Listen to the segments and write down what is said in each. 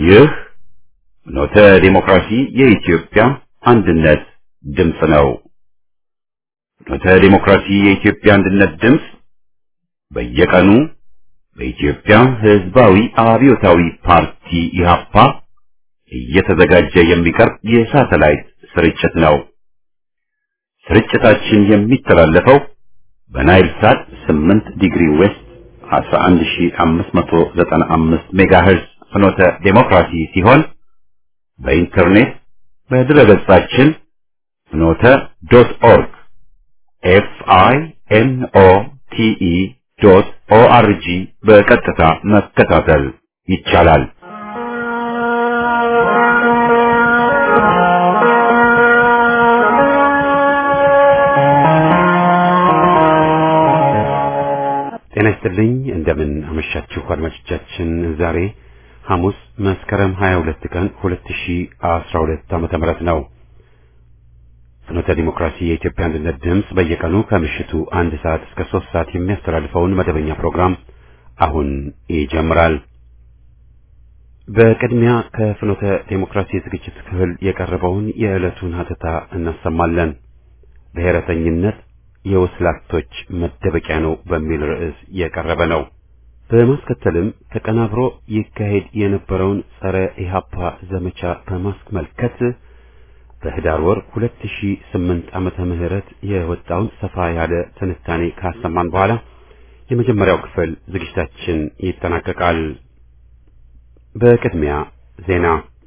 ይህ ኖተ ዲሞክራሲ የኢትዮጵያ አንድነት ድምፅ ነው። ኖተ ዲሞክራሲ የኢትዮጵያ አንድነት ድምፅ በየቀኑ በኢትዮጵያ ሕዝባዊ አብዮታዊ ፓርቲ ኢህአፓ እየተዘጋጀ የሚቀርብ የሳተላይት ስርጭት ነው። ስርጭታችን የሚተላለፈው በናይል ሳት 8 ዲግሪ ዌስት 11595 ሜጋሄርዝ ፍኖተ ዴሞክራሲ ሲሆን በኢንተርኔት በድረገጻችን ፍኖተ ዶት ኦርግ ኤፍ አይ ኤን ኦ ቲ ኢ ዶት ኦ አር ጂ በቀጥታ መከታተል ይቻላል። ጤና ይስጥልኝ። እንደምን አመሻችሁ አድማጮቻችን። ዛሬ ሐሙስ መስከረም 22 ቀን 2012 ዓመተ ምህረት ነው። ፍኖተ ዲሞክራሲ የኢትዮጵያ አንድነት ድምፅ በየቀኑ ከምሽቱ አንድ ሰዓት እስከ ሶስት ሰዓት የሚያስተላልፈውን መደበኛ ፕሮግራም አሁን ይጀምራል። በቅድሚያ ከፍኖተ ዴሞክራሲ ዝግጅት ክፍል የቀረበውን የዕለቱን ሀተታ እናሰማለን። ብሔረተኝነት የወስላቶች መደበቂያ ነው በሚል ርዕስ የቀረበ ነው። በማስከተልም ተቀናብሮ ይካሄድ የነበረውን ጸረ ኢህአፓ ዘመቻ በማስመልከት በህዳር ወር 2008 ዓመተ ምህረት የወጣውን ሰፋ ያለ ትንታኔ ካሰማን በኋላ የመጀመሪያው ክፍል ዝግጅታችን ይጠናቀቃል። በቅድሚያ ዜና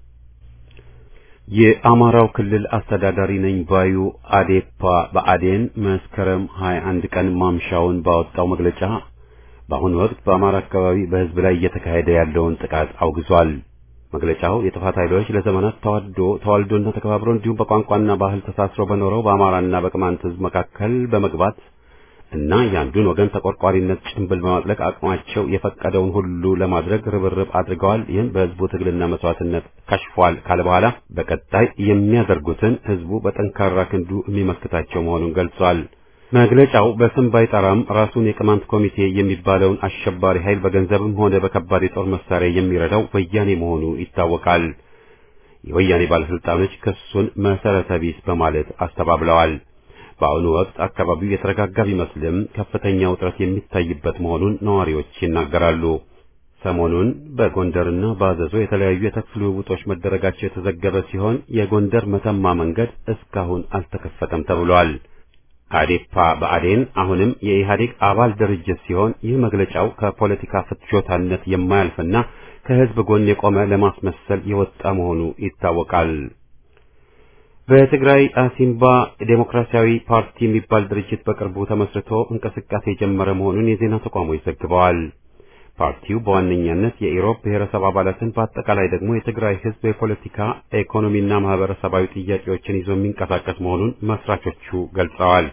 የአማራው ክልል አስተዳዳሪ ነኝ ባዩ አዴፓ በአዴን መስከረም 21 ቀን ማምሻውን ባወጣው መግለጫ በአሁኑ ወቅት በአማራ አካባቢ በህዝብ ላይ እየተካሄደ ያለውን ጥቃት አውግዟል። መግለጫው የጥፋት ኃይሎች ለዘመናት ተዋዶ ተዋልዶና ተከባብሮ እንዲሁም በቋንቋና ባህል ተሳስሮ በኖረው በአማራና በቅማንት ህዝብ መካከል በመግባት እና የአንዱን ወገን ተቆርቋሪነት ጭንብል በማጥለቅ አቅማቸው የፈቀደውን ሁሉ ለማድረግ ርብርብ አድርገዋል። ይህም በህዝቡ ትግልና መስዋዕትነት ከሽፏል ካለ በኋላ በቀጣይ የሚያደርጉትን ህዝቡ በጠንካራ ክንዱ የሚመክታቸው መሆኑን ገልጿል። መግለጫው በስም ባይጠራም ራሱን የቅማንት ኮሚቴ የሚባለውን አሸባሪ ኃይል በገንዘብም ሆነ በከባድ የጦር መሳሪያ የሚረዳው ወያኔ መሆኑ ይታወቃል። የወያኔ ባለስልጣኖች ክሱን መሰረተ ቢስ በማለት አስተባብለዋል። በአሁኑ ወቅት አካባቢው የተረጋጋ ቢመስልም ከፍተኛ ውጥረት የሚታይበት መሆኑን ነዋሪዎች ይናገራሉ። ሰሞኑን በጎንደርና በአዘዞ የተለያዩ የተኩስ ልውውጦች መደረጋቸው የተዘገበ ሲሆን የጎንደር መተማ መንገድ እስካሁን አልተከፈተም ተብሏል። አዴፓ በአዴን አሁንም የኢህአዴግ አባል ድርጅት ሲሆን ይህ መግለጫው ከፖለቲካ ፍትሾታነት የማያልፍና ከህዝብ ጎን የቆመ ለማስመሰል የወጣ መሆኑ ይታወቃል። በትግራይ አሲምባ ዴሞክራሲያዊ ፓርቲ የሚባል ድርጅት በቅርቡ ተመስርቶ እንቅስቃሴ የጀመረ መሆኑን የዜና ተቋሞች ዘግበዋል። ፓርቲው በዋነኛነት የኢሮብ ብሔረሰብ አባላትን በአጠቃላይ ደግሞ የትግራይ ህዝብ የፖለቲካ ኢኮኖሚና ማህበረሰባዊ ጥያቄዎችን ይዞ የሚንቀሳቀስ መሆኑን መስራቾቹ ገልጸዋል።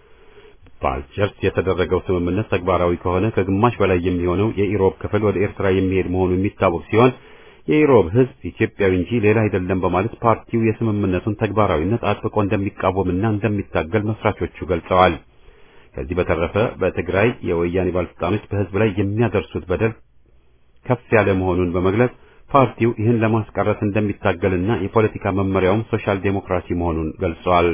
በአልጀርስ የተደረገው ስምምነት ተግባራዊ ከሆነ ከግማሽ በላይ የሚሆነው የኢሮብ ክፍል ወደ ኤርትራ የሚሄድ መሆኑ የሚታወቅ ሲሆን የኢሮብ ህዝብ ኢትዮጵያዊ እንጂ ሌላ አይደለም በማለት ፓርቲው የስምምነቱን ተግባራዊነት አጥብቆ እንደሚቃወምና እንደሚታገል መስራቾቹ ገልጸዋል። ከዚህ በተረፈ በትግራይ የወያኔ ባለስልጣኖች በህዝብ ላይ የሚያደርሱት በደል ከፍ ያለ መሆኑን በመግለጽ ፓርቲው ይህን ለማስቀረት እንደሚታገልና የፖለቲካ መመሪያውም ሶሻል ዴሞክራሲ መሆኑን ገልጸዋል።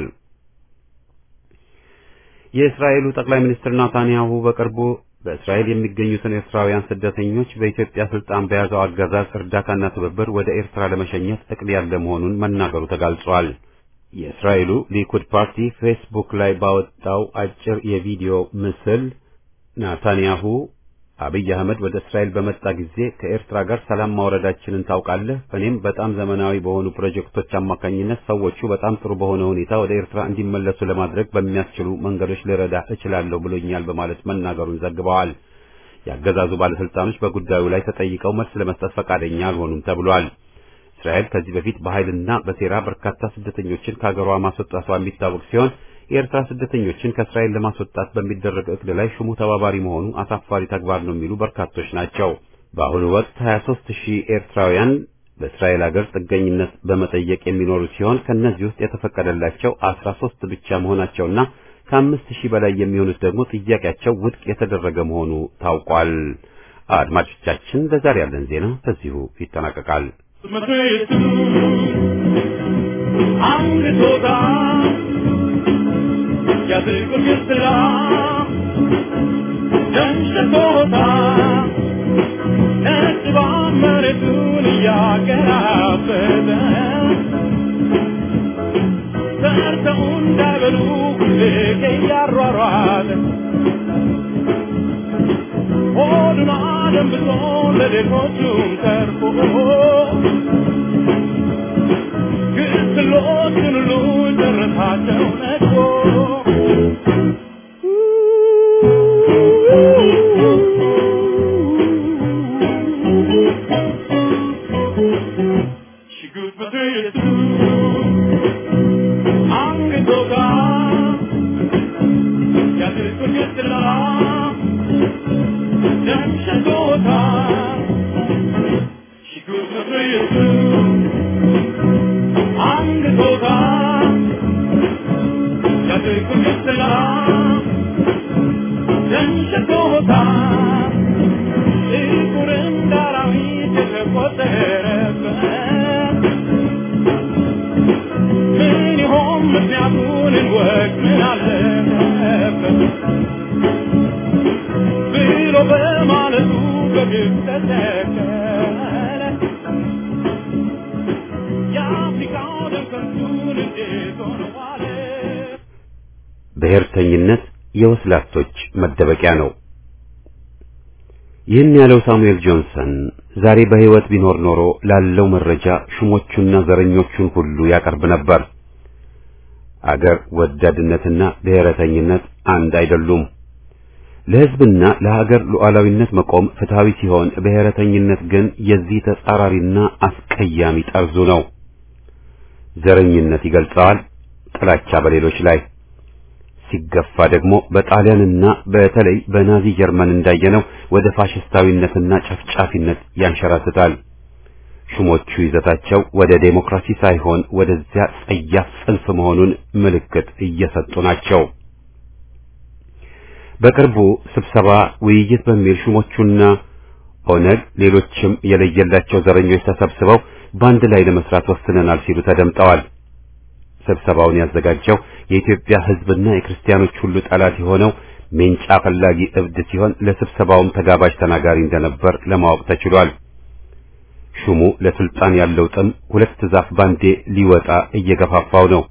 የእስራኤሉ ጠቅላይ ሚኒስትር ናታንያሁ በቅርቡ በእስራኤል የሚገኙትን ኤርትራውያን ስደተኞች በኢትዮጵያ ስልጣን በያዘው አገዛዝ እርዳታና ትብብር ወደ ኤርትራ ለመሸኘት እቅድ ያለ መሆኑን መናገሩ ተጋልጿል። የእስራኤሉ ሊኩድ ፓርቲ ፌስቡክ ላይ ባወጣው አጭር የቪዲዮ ምስል ናታንያሁ አብይ አህመድ ወደ እስራኤል በመጣ ጊዜ ከኤርትራ ጋር ሰላም ማውረዳችንን ታውቃለህ። እኔም በጣም ዘመናዊ በሆኑ ፕሮጀክቶች አማካኝነት ሰዎቹ በጣም ጥሩ በሆነ ሁኔታ ወደ ኤርትራ እንዲመለሱ ለማድረግ በሚያስችሉ መንገዶች ልረዳ እችላለሁ ብሎኛል በማለት መናገሩን ዘግበዋል። የአገዛዙ ባለስልጣኖች በጉዳዩ ላይ ተጠይቀው መልስ ለመስጠት ፈቃደኛ አልሆኑም ተብሏል። እስራኤል ከዚህ በፊት በኃይልና በሴራ በርካታ ስደተኞችን ከሀገሯ ማስወጣቷ የሚታወቅ ሲሆን የኤርትራ ስደተኞችን ከእስራኤል ለማስወጣት በሚደረግ እቅድ ላይ ሹሙ ተባባሪ መሆኑ አሳፋሪ ተግባር ነው የሚሉ በርካቶች ናቸው። በአሁኑ ወቅት 23 ሺህ ኤርትራውያን በእስራኤል ሀገር ጥገኝነት በመጠየቅ የሚኖሩ ሲሆን ከእነዚህ ውስጥ የተፈቀደላቸው 13 ብቻ መሆናቸውና ከአምስት ሺህ በላይ የሚሆኑት ደግሞ ጥያቄያቸው ውድቅ የተደረገ መሆኑ ታውቋል። አድማጮቻችን፣ ለዛሬ ያለን ዜና በዚሁ ይጠናቀቃል። ምድሪቱ አንግቶታ ያድርጉን ግስላ ደንሽቶታ ነጭባ መሬቱን እያገራበተ ሰርተው እንዳይበሉ ሁሌ እያሯሯጠ ሆዱን አደንብሶ ለሌሎቹም ተርፎ ግስሎቹን ሁሉ ጨረሳቸው ነድፎ ሽጉጥ በትይቱ አንግቶታ ያድርጉን ግስላ ደምሽቶታ ሽጉጥ በትይቱ አንግቶታ ያድርጉን ግስላ ደምሽቶታ ጥቁር እንደ አራዊት የተቆጠረበት ምን ይሆን ምክንያቱን እንወቅ ምን አለበት ብሎ በማለቱ በግብ ተተከለ የአፍሪካው ደም ከንቱን እንዴት ሆነ ዋለ ብሔርተኝነት የወስላቶች መደበቂያ ነው። ይህን ያለው ሳሙኤል ጆንሰን ዛሬ በሕይወት ቢኖር ኖሮ ላለው መረጃ ሹሞቹና ዘረኞቹን ሁሉ ያቀርብ ነበር። አገር ወዳድነትና ብሔረተኝነት አንድ አይደሉም። ለሕዝብና ለሀገር ሉዓላዊነት መቆም ፍትሃዊ ሲሆን፣ ብሔረተኝነት ግን የዚህ ተጻራሪና አስቀያሚ ጠርዙ ነው። ዘረኝነት ይገልጸዋል፣ ጥላቻ በሌሎች ላይ ሲገፋ ደግሞ በጣሊያንና በተለይ በናዚ ጀርመን እንዳየነው ወደ ፋሽስታዊነትና ጨፍጫፊነት ያንሸራትታል። ሹሞቹ ይዘታቸው ወደ ዴሞክራሲ ሳይሆን ወደዚያ ጸያፍ ጽንፍ መሆኑን ምልክት እየሰጡ ናቸው። በቅርቡ ስብሰባ ውይይት በሚል ሹሞቹና ኦነግ ሌሎችም የለየላቸው ዘረኞች ተሰብስበው በአንድ ላይ ለመስራት ወስነናል ሲሉ ተደምጠዋል። ስብሰባውን ያዘጋጀው የኢትዮጵያ ሕዝብና የክርስቲያኖች ሁሉ ጠላት የሆነው ሜንጫ ፈላጊ እብድ ሲሆን ለስብሰባውም ተጋባዥ ተናጋሪ እንደነበር ለማወቅ ተችሏል። ሹሙ ለስልጣን ያለው ጥም ሁለት ዛፍ ባንዴ ሊወጣ እየገፋፋው ነው።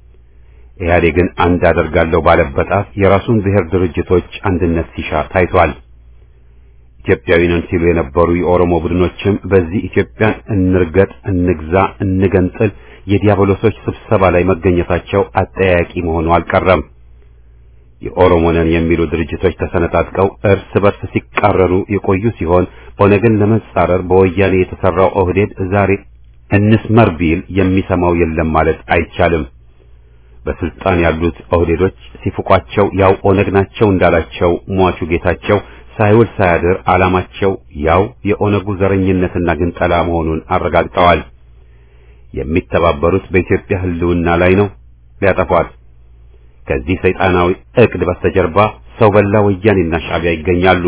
ኢህአዴግን አንድ አደርጋለሁ ባለበት አፍ የራሱን ብሔር ድርጅቶች አንድነት ሲሻ ታይቷል። ኢትዮጵያዊ ነን ሲሉ የነበሩ የኦሮሞ ቡድኖችም በዚህ ኢትዮጵያን እንርገጥ፣ እንግዛ፣ እንገንጥል የዲያብሎሶች ስብሰባ ላይ መገኘታቸው አጠያያቂ መሆኑ አልቀረም። የኦሮሞ ነን የሚሉ ድርጅቶች ተሰነጣጥቀው እርስ በርስ ሲቃረኑ የቆዩ ሲሆን ኦነግን ለመጻረር በወያኔ የተሰራው ኦህዴድ ዛሬ እንስመር ቢል የሚሰማው የለም ማለት አይቻልም። በስልጣን ያሉት ኦህዴዶች ሲፍቋቸው ያው ኦነግ ናቸው እንዳላቸው ሟቹ ጌታቸው ሳይውል ሳያድር ዓላማቸው ያው የኦነጉ ዘረኝነትና ግንጠላ መሆኑን አረጋግጠዋል። የሚተባበሩት በኢትዮጵያ ሕልውና ላይ ነው ሊያጠፏት። ከዚህ ሰይጣናዊ ዕቅድ በስተጀርባ ሰው በላ ወያኔና ሻዕቢያ ይገኛሉ።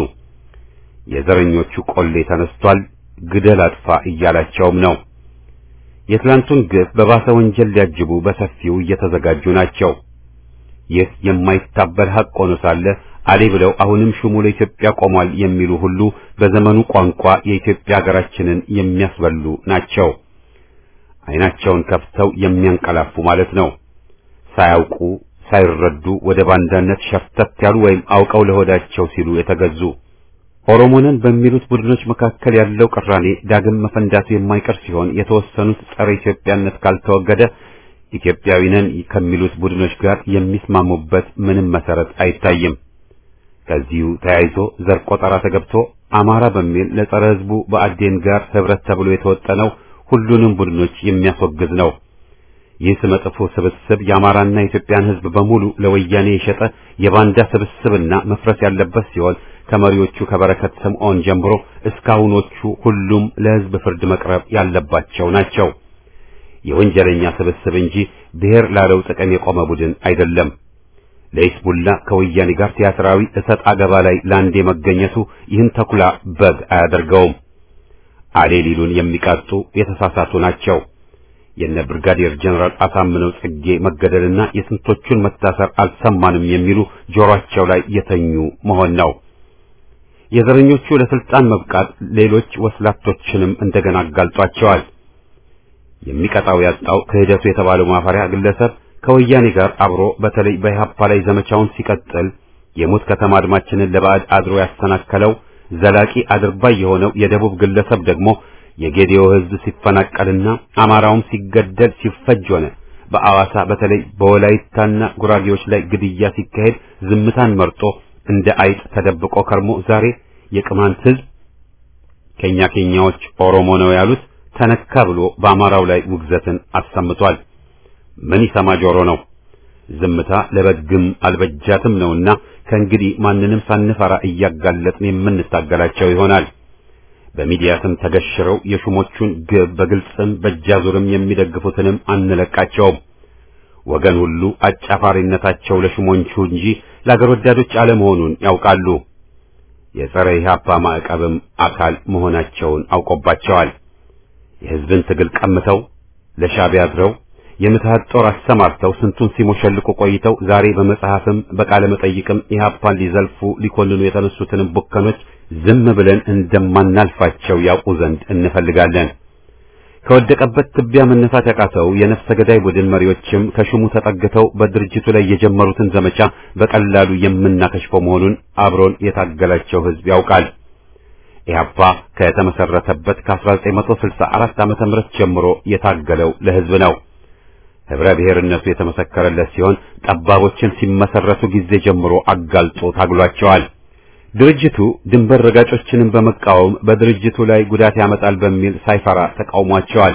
የዘረኞቹ ቆሌ ተነስቷል፣ ግደል አጥፋ እያላቸውም ነው። የትላንቱን ግፍ በባሰ ወንጀል ሊያጅቡ በሰፊው እየተዘጋጁ ናቸው። ይህ የማይታበል ሐቅ ሆኖ ሳለ አሌ ብለው አሁንም ሹሙ ለኢትዮጵያ ቆሟል የሚሉ ሁሉ በዘመኑ ቋንቋ የኢትዮጵያ ሀገራችንን የሚያስበሉ ናቸው። ዓይናቸውን ከፍተው የሚያንቀላፉ ማለት ነው። ሳያውቁ ሳይረዱ ወደ ባንዳነት ሸፍተት ያሉ ወይም አውቀው ለሆዳቸው ሲሉ የተገዙ ኦሮሞንን በሚሉት ቡድኖች መካከል ያለው ቅራኔ ዳግም መፈንዳቱ የማይቀር ሲሆን የተወሰኑት ጸረ ኢትዮጵያነት ካልተወገደ ኢትዮጵያዊ ነን ከሚሉት ቡድኖች ጋር የሚስማሙበት ምንም መሰረት አይታይም። ከዚሁ ተያይዞ ዘር ቆጠራ ተገብቶ አማራ በሚል ለጸረ ሕዝቡ በአዴን ጋር ህብረት ተብሎ የተወጠነው ሁሉንም ቡድኖች የሚያስወግዝ ነው። ይህ ስመጥፎ ስብስብ የአማራና የኢትዮጵያን ሕዝብ በሙሉ ለወያኔ የሸጠ የባንዳ ስብስብና መፍረስ ያለበት ሲሆን ከመሪዎቹ ከበረከት ስምዖን ጀምሮ እስካሁኖቹ ሁሉም ለሕዝብ ፍርድ መቅረብ ያለባቸው ናቸው። የወንጀለኛ ስብስብ እንጂ ብሔር ላለው ጥቅም የቆመ ቡድን አይደለም። ለኢስሙላ ከወያኔ ጋር ቲያትራዊ እሰጥ አገባ ላይ ለአንዴ መገኘቱ ይህን ተኩላ በግ አያደርገውም። አሌ ሊሉን የሚቃጡ የተሳሳቱ ናቸው። የነ ብርጋዴር ጀነራል አሳምነው ጽጌ መገደልና የስንቶቹን መታሰር አልሰማንም የሚሉ ጆሮአቸው ላይ የተኙ መሆን ነው። የዘረኞቹ ለስልጣን መብቃት ሌሎች ወስላቶችንም እንደገና አጋልጧቸዋል። የሚቀጣው ያጣው ክህደቱ የተባለው ማፈሪያ ግለሰብ ከወያኔ ጋር አብሮ በተለይ በኢህአፓ ላይ ዘመቻውን ሲቀጥል የሞት ከተማ አድማችንን ለባዕድ አድሮ ያሰናከለው ዘላቂ አድርባይ የሆነው የደቡብ ግለሰብ ደግሞ የጌዲዮ ሕዝብ ሲፈናቀልና አማራውም ሲገደል ሲፈጅ ሆነ በአዋሳ በተለይ በወላይታና ጉራጌዎች ላይ ግድያ ሲካሄድ ዝምታን መርጦ እንደ አይጥ ተደብቆ ከርሞ ዛሬ የቅማንት ሕዝብ ከኛ ኬኛዎች ኦሮሞ ነው ያሉት ተነካ ብሎ በአማራው ላይ ውግዘትን አሰምቷል። ምን ይሰማ ጆሮ ነው? ዝምታ ለበግም አልበጃትም ነውና ከእንግዲህ ማንንም ሳንፈራ እያጋለጥን የምንታገላቸው ይሆናል። በሚዲያ ስም ተገሽረው የሹሞቹን ግብ በግልጽም በእጃዙርም የሚደግፉትንም አንለቃቸውም። ወገን ሁሉ አጫፋሪነታቸው ለሹሞቹ እንጂ ለአገር ወዳዶች አለመሆኑን ያውቃሉ። የጸረ ኢህአፓ ማዕቀብም አካል መሆናቸውን አውቆባቸዋል። የሕዝብን ትግል ቀምተው ለሻዕቢያ አድረው የምትሃት ጦር አሰማርተው ስንቱን ሲሞሸልቁ ቆይተው ዛሬ በመጽሐፍም በቃለ መጠይቅም ኢህአፓን ሊዘልፉ ሊኮንኑ የተነሱትንም ቡከኖች ዝም ብለን እንደማናልፋቸው ያውቁ ዘንድ እንፈልጋለን። ከወደቀበት ትቢያ መነሳት ያቃተው የነፍሰ ገዳይ ቡድን መሪዎችም ከሹሙ ተጠግተው በድርጅቱ ላይ የጀመሩትን ዘመቻ በቀላሉ የምናከሽፈው መሆኑን አብሮን የታገላቸው ሕዝብ ያውቃል። ኢህአፓ ከተመሰረተበት ከ1964 ዓመተ ምህረት ጀምሮ የታገለው ለሕዝብ ነው። ህብረ ብሔርነቱ የተመሰከረለት ሲሆን ጠባቦችን ሲመሰረቱ ጊዜ ጀምሮ አጋልጦ ታግሏቸዋል። ድርጅቱ ድንበር ረጋጮችንም በመቃወም በድርጅቱ ላይ ጉዳት ያመጣል በሚል ሳይፈራ ተቃውሟቸዋል።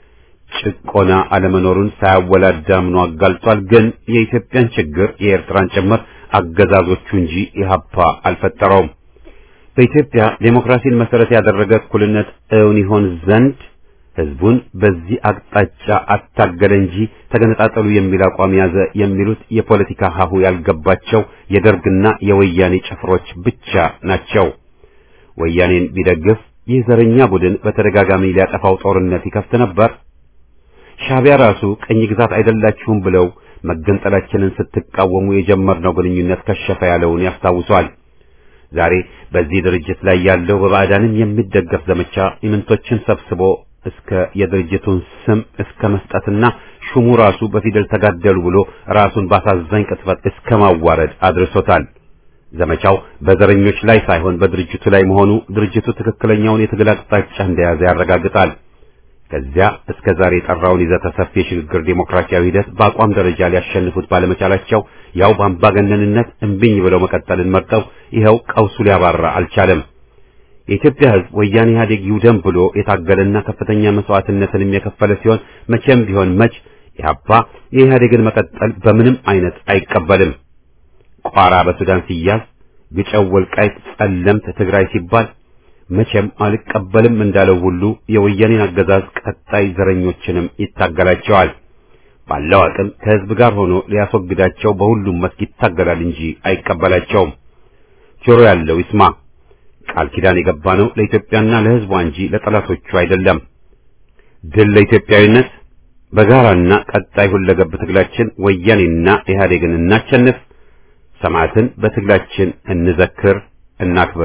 ጭቆና አለመኖሩን ሳያወላዳ አምኖ አጋልጧል። ግን የኢትዮጵያን ችግር የኤርትራን ጭምር አገዛዞቹ እንጂ ኢህአፓ አልፈጠረውም። በኢትዮጵያ ዴሞክራሲን መሰረት ያደረገ እኩልነት እውን ይሆን ዘንድ ህዝቡን በዚህ አቅጣጫ አታገለ እንጂ ተገነጣጠሉ የሚል አቋም ያዘ የሚሉት የፖለቲካ ሀሁ ያልገባቸው የደርግና የወያኔ ጭፍሮች ብቻ ናቸው። ወያኔን ቢደግፍ ይህ ዘረኛ ቡድን በተደጋጋሚ ሊያጠፋው ጦርነት ይከፍት ነበር። ሻዕቢያ ራሱ ቅኝ ግዛት አይደላችሁም ብለው መገንጠላችንን ስትቃወሙ የጀመርነው ግንኙነት ከሸፈ ያለውን ያስታውሷል። ዛሬ በዚህ ድርጅት ላይ ያለው በባዕዳንም የሚደገፍ ዘመቻ ኢምንቶችን ሰብስቦ እስከ የድርጅቱን ስም እስከ መስጠትና ሹሙ ራሱ በፊደል ተጋደሉ ብሎ ራሱን ባሳዛኝ ቅጥፈት እስከ ማዋረድ አድርሶታል። ዘመቻው በዘረኞች ላይ ሳይሆን በድርጅቱ ላይ መሆኑ ድርጅቱ ትክክለኛውን የትግል አቅጣጫ እንደያዘ ያረጋግጣል። ከዚያ እስከ ዛሬ የጠራውን ይዘተ ሰፊ የሽግግር ዴሞክራሲያዊ ሂደት በአቋም ደረጃ ሊያሸንፉት ባለመቻላቸው ያው በአምባገነንነት እምቢኝ ብለው መቀጠልን መርጠው ይኸው ቀውሱ ሊያባራ አልቻለም። የኢትዮጵያ ሕዝብ ወያኔ ኢህአዴግ ይውደም ብሎ የታገለና ከፍተኛ መስዋዕትነትንም የከፈለ ሲሆን መቼም ቢሆን መች ኢህአፓ የኢህአዴግን መቀጠል በምንም አይነት አይቀበልም። ቋራ በሱዳን ሲያዝ፣ ግጨው፣ ወልቃይት፣ ጸለምት ትግራይ ሲባል መቼም አልቀበልም እንዳለው ሁሉ የወያኔን አገዛዝ ቀጣይ ዘረኞችንም ይታገላቸዋል። ባለው አቅም ከህዝብ ጋር ሆኖ ሊያስወግዳቸው በሁሉም መስክ ይታገላል እንጂ አይቀበላቸውም። ጆሮ ያለው ይስማ። ቃል ኪዳን የገባ ነው ለኢትዮጵያና ለህዝቧ እንጂ ለጠላቶቹ አይደለም። ድል ለኢትዮጵያዊነት በጋራና ቀጣይ ሁለገብ ትግላችን ወያኔና ኢህአዴግን እናቸንፍ። ሰማዕትን በትግላችን እንዘክር፣ እናክብር።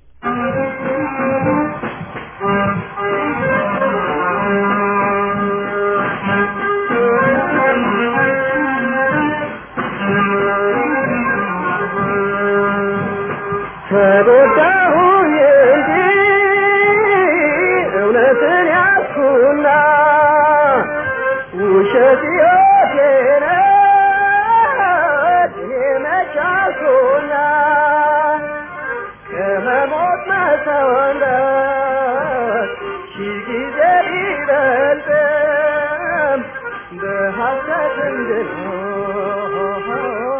ተጎዳሁኝ እንጂ እውነትን ያዝኩና ውሸት ሕይወቴ ናት እኔ መች አልኩና ከመሞት መሰወንበት ሺህ ጊዜ ቢበልጥም በሐሰት እንድኖር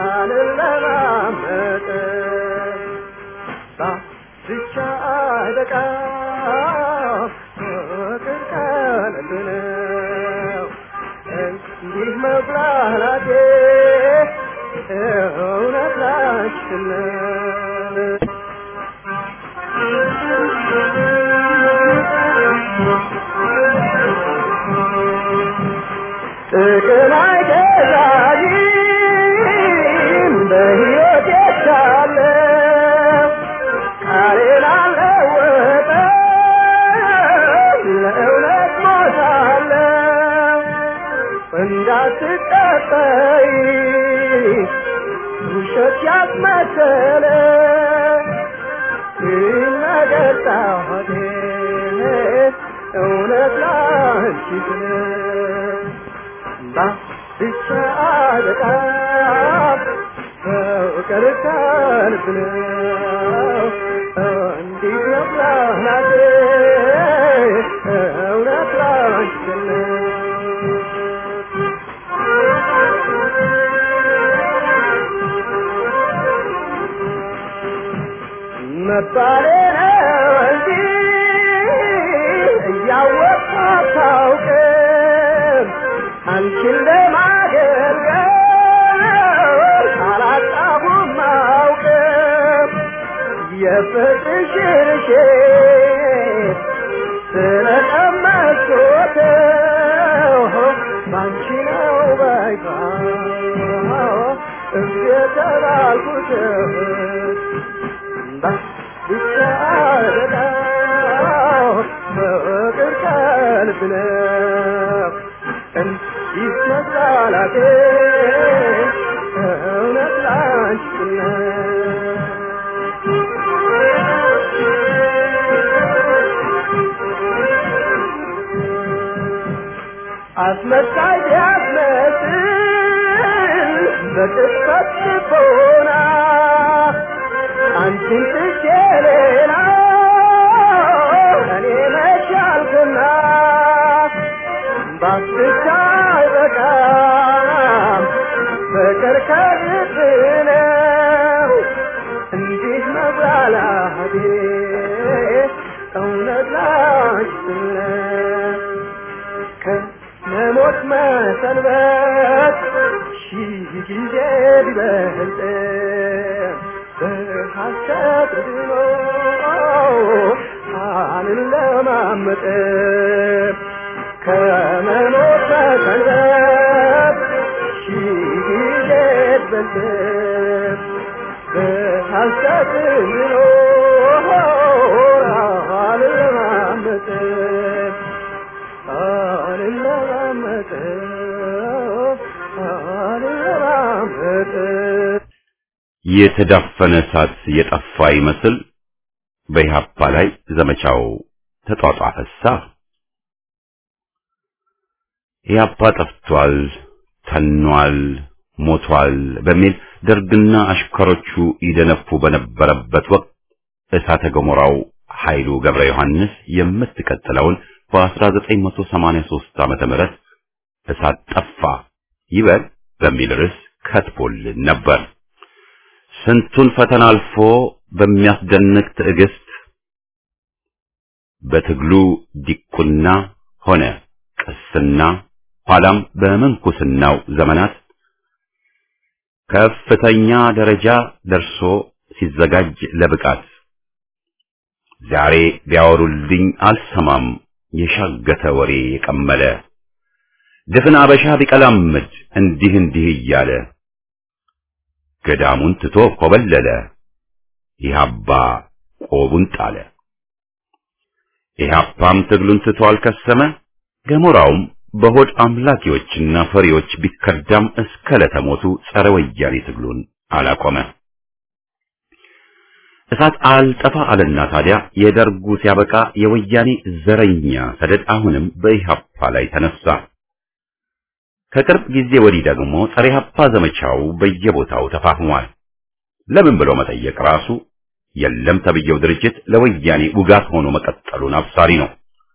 አልለማመጥም ብቻ አይበቃም ፍቅር ቀልድ ነው እንዲህ መብላላቴ እውነት ላችን ነው እንዳትጠጠይ ውሸት ያስመሰለ ነገር ጣቴ እውነት ላንቺ ስለ ብቻ በጣም ፍቅር ከልብ ነው እንዲህ ነው ላናቴ እውነት ላንቺ ነው መባሌ ነው እንጂ እያወቅሁ አታውቅም አንቺን ለማገልገል አላጣሁም አውቅም የፍቅርሽን ሼት ስለቀመስኩት ባንቺ ነው ባይታ እየተባልኩት ብቻ በጣም ፍቅር ከልብ ነው እንዲህ መጣላቴ እውነት ላንቺ ነው አስመሳይ ቢያስመስል በቅጽበት ልቦና አንቺን ትቼ ሌላ እኔ መቻልኩና ባስቻ አይበቃም ፍቅር ከልብ ነው እንዲህ መብላላቴ እውነት ላንቺ ነው ከመሞት መሰንበት ሺህ ጊዜ ቢበልጥ በሐሰት ድኖ አልለማመጥ ከመሞት መሰንበት ሺህ ጊዜ ቢበልጥ በሐሰት ድኖ አልለማመጥ አልለማመጥ አልለማመጥ የተዳፈነ እሳት የጠፋ ይመስል በኢህአፓ ላይ ዘመቻው ተጧጧፈሳ። ኢህአፓ ጠፍቷል፣ ተኗል፣ ሞቷል በሚል ደርግና አሽከሮቹ ይደነፉ በነበረበት ወቅት እሳተ ገሞራው ኃይሉ ገብረ ዮሐንስ የምትቀጥለውን በ1983 ዓመተ ምህረት እሳት ጠፋ ይበል በሚል ርዕስ ከትቦልን ነበር። ስንቱን ፈተና አልፎ በሚያስደንቅ ትዕግስት በትግሉ ዲቁና ሆነ ቅስና ኋላም በምንኩስናው ዘመናት ከፍተኛ ደረጃ ደርሶ ሲዘጋጅ ለብቃት ዛሬ ቢያወሩልኝ አልሰማም የሻገተ ወሬ የቀመለ ድፍን አበሻ ቢቀላምድ እንዲህ እንዲህ እያለ ገዳሙን ትቶ ኮበለለ ኢህአፓ ቆቡን ጣለ። ኢህአፓም ትግሉን ትቶ አልከሰመ ገሞራውም በሆድ አምላኪዎችና ፈሪዎች ቢከዳም እስከ ለተሞቱ ጸረ ወያኔ ትግሉን አላቆመ። እሳት አልጠፋ አለና ታዲያ የደርጉ ሲያበቃ የወያኔ ዘረኛ ሰደድ አሁንም በኢህአፓ ላይ ተነሳ። ከቅርብ ጊዜ ወዲህ ደግሞ ጸረ ኢህአፓ ዘመቻው በየቦታው ተፋፍሟል። ለምን ብሎ መጠየቅ ራሱ የለም ተብየው ድርጅት ለወያኔ ውጋት ሆኖ መቀጠሉን አብሳሪ ነው።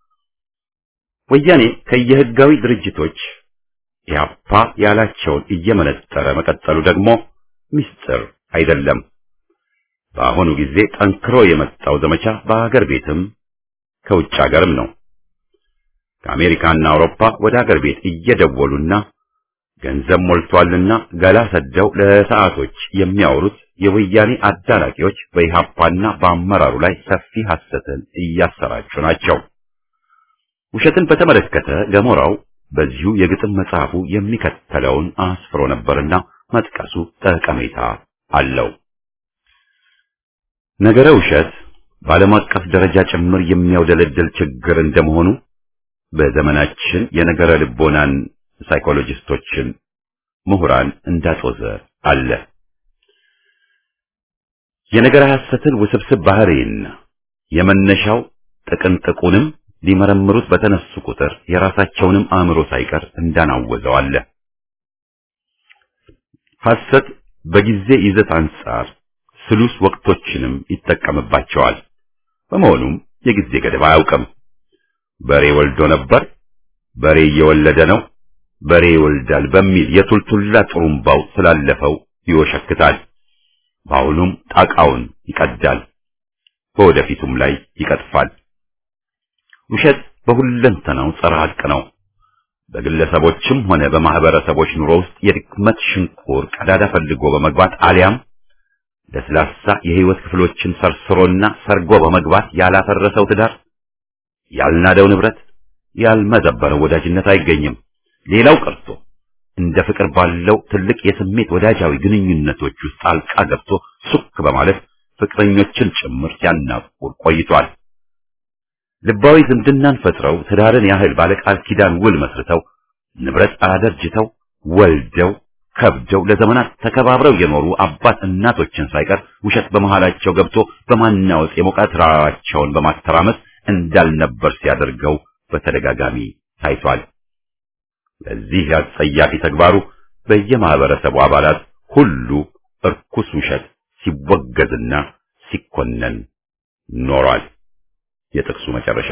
ወያኔ ከየህጋዊ ድርጅቶች ኢህአፓ ያላቸውን እየመነጠረ መቀጠሉ ደግሞ ምስጢር አይደለም። በአሁኑ ጊዜ ጠንክሮ የመጣው ዘመቻ በአገር ቤትም ከውጭ አገርም ነው። ከአሜሪካና አውሮፓ ወደ አገር ቤት እየደወሉና ገንዘብ ሞልቷልና ገላ ሰደው ለሰዓቶች የሚያወሩት የወያኔ አዳናቂዎች በኢህአፓና በአመራሩ ላይ ሰፊ ሐሰትን እያሰራጩ ናቸው። ውሸትን በተመለከተ ገሞራው በዚሁ የግጥም መጽሐፉ የሚከተለውን አስፍሮ ነበርና መጥቀሱ ጠቀሜታ አለው። ነገረ ውሸት በዓለም አቀፍ ደረጃ ጭምር የሚያውደለድል ችግር እንደመሆኑ በዘመናችን የነገረ ልቦናን ሳይኮሎጂስቶችን፣ ምሁራን እንዳጦዘ አለ። የነገር ሐሰትን ውስብስብ ባህሪና የመነሻው ጥቅንጥቁንም ሊመረምሩት በተነሱ ቁጥር የራሳቸውንም አእምሮ ሳይቀር እንዳናወዘው አለ። ሐሰት በጊዜ ይዘት አንጻር ስሉስ ወቅቶችንም ይጠቀምባቸዋል። በመሆኑም የጊዜ ገደብ አያውቅም። በሬ ወልዶ ነበር፣ በሬ እየወለደ ነው፣ በሬ ይወልዳል በሚል የቱልቱላ ጥሩምባው ስላለፈው ይወሸክታል። በአሁኑም ጣቃውን ይቀዳል፣ በወደፊቱም ላይ ይቀጥፋል። ውሸት በሁለንተናው ጸረ ሐቅ ነው። በግለሰቦችም ሆነ በማህበረሰቦች ኑሮ ውስጥ የድክመት ሽንቁር ቀዳዳ ፈልጎ በመግባት አሊያም ለስላሳ የህይወት ክፍሎችን ሰርስሮና ሰርጎ በመግባት ያላፈረሰው ትዳር፣ ያልናደው ንብረት፣ ያልመዘበረው ወዳጅነት አይገኝም። ሌላው ቀርቶ እንደ ፍቅር ባለው ትልቅ የስሜት ወዳጃዊ ግንኙነቶች ውስጥ ጣልቃ ገብቶ ሱክ በማለት ፍቅረኞችን ጭምር ሲያናቁር ቆይቷል። ልባዊ ዝምድናን ፈጥረው ትዳርን ያህል ባለቃል ኪዳን ውል መስርተው ንብረት አደርጅተው ወልደው ከብደው ለዘመናት ተከባብረው የኖሩ አባት እናቶችን ሳይቀር ውሸት በመሃላቸው ገብቶ በማናወጽ የሞቀ ተራራቸውን በማተራመስ እንዳልነበር ሲያደርገው በተደጋጋሚ ታይቷል። ለዚህ አጸያፊ ተግባሩ በየማህበረሰቡ አባላት ሁሉ እርኩስ ውሸት ሲወገዝና ሲኮነን ኖሯል። የጥቅሱ መጨረሻ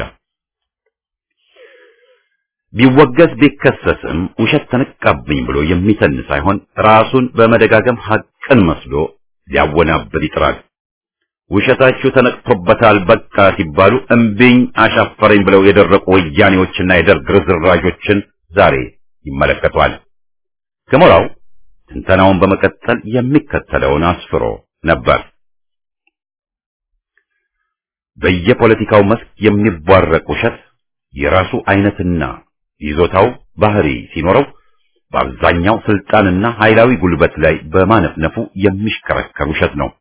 ቢወገዝ ቢከሰስም ውሸት ተነቃብኝ ብሎ የሚተን ሳይሆን ራሱን በመደጋገም ሐቅን መስሎ ሊያወናብድ ይጥራል። ውሸታችሁ ተነቅቶበታል በቃ ሲባሉ እምቢኝ አሻፈረኝ ብለው የደረቁ ወያኔዎችና የደርግ ርዝራዦችን ዛሬ ይመለከቷል። ገሞራው ትንተናውን በመቀጠል የሚከተለውን አስፍሮ ነበር። በየፖለቲካው መስክ የሚቧረቅ ውሸት የራሱ አይነትና ይዞታው ባህሪ ሲኖረው በአብዛኛው ስልጣንና ኃይላዊ ጉልበት ላይ በማነፍነፉ የሚሽከረከር ውሸት ነው።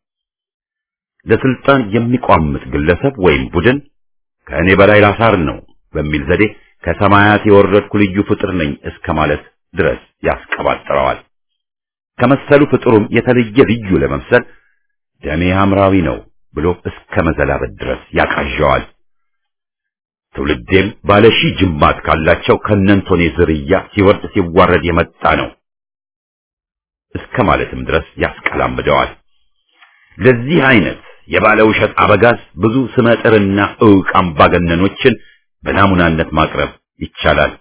ለስልጣን የሚቋምጥ ግለሰብ ወይም ቡድን ከእኔ በላይ ላሳር ነው በሚል ዘዴ ከሰማያት የወረድኩ ልዩ ፍጥር ነኝ እስከ ማለት ድረስ ያስቀባጥረዋል። ከመሰሉ ፍጥሩም የተለየ ልዩ ለመምሰል ደሜ ሐምራዊ ነው ብሎ እስከ መዘላበት ድረስ ያቃዣዋል። ትውልዴም ባለ ሺህ ጅማት ካላቸው ከነንቶኔ ዝርያ ሲወርድ ሲዋረድ የመጣ ነው እስከ ማለትም ድረስ ያስቀላምደዋል። ለዚህ አይነት የባለ ውሸት አበጋዝ ብዙ ስመጥርና ዕውቅ አምባገነኖችን በናሙናነት ማቅረብ ይቻላል።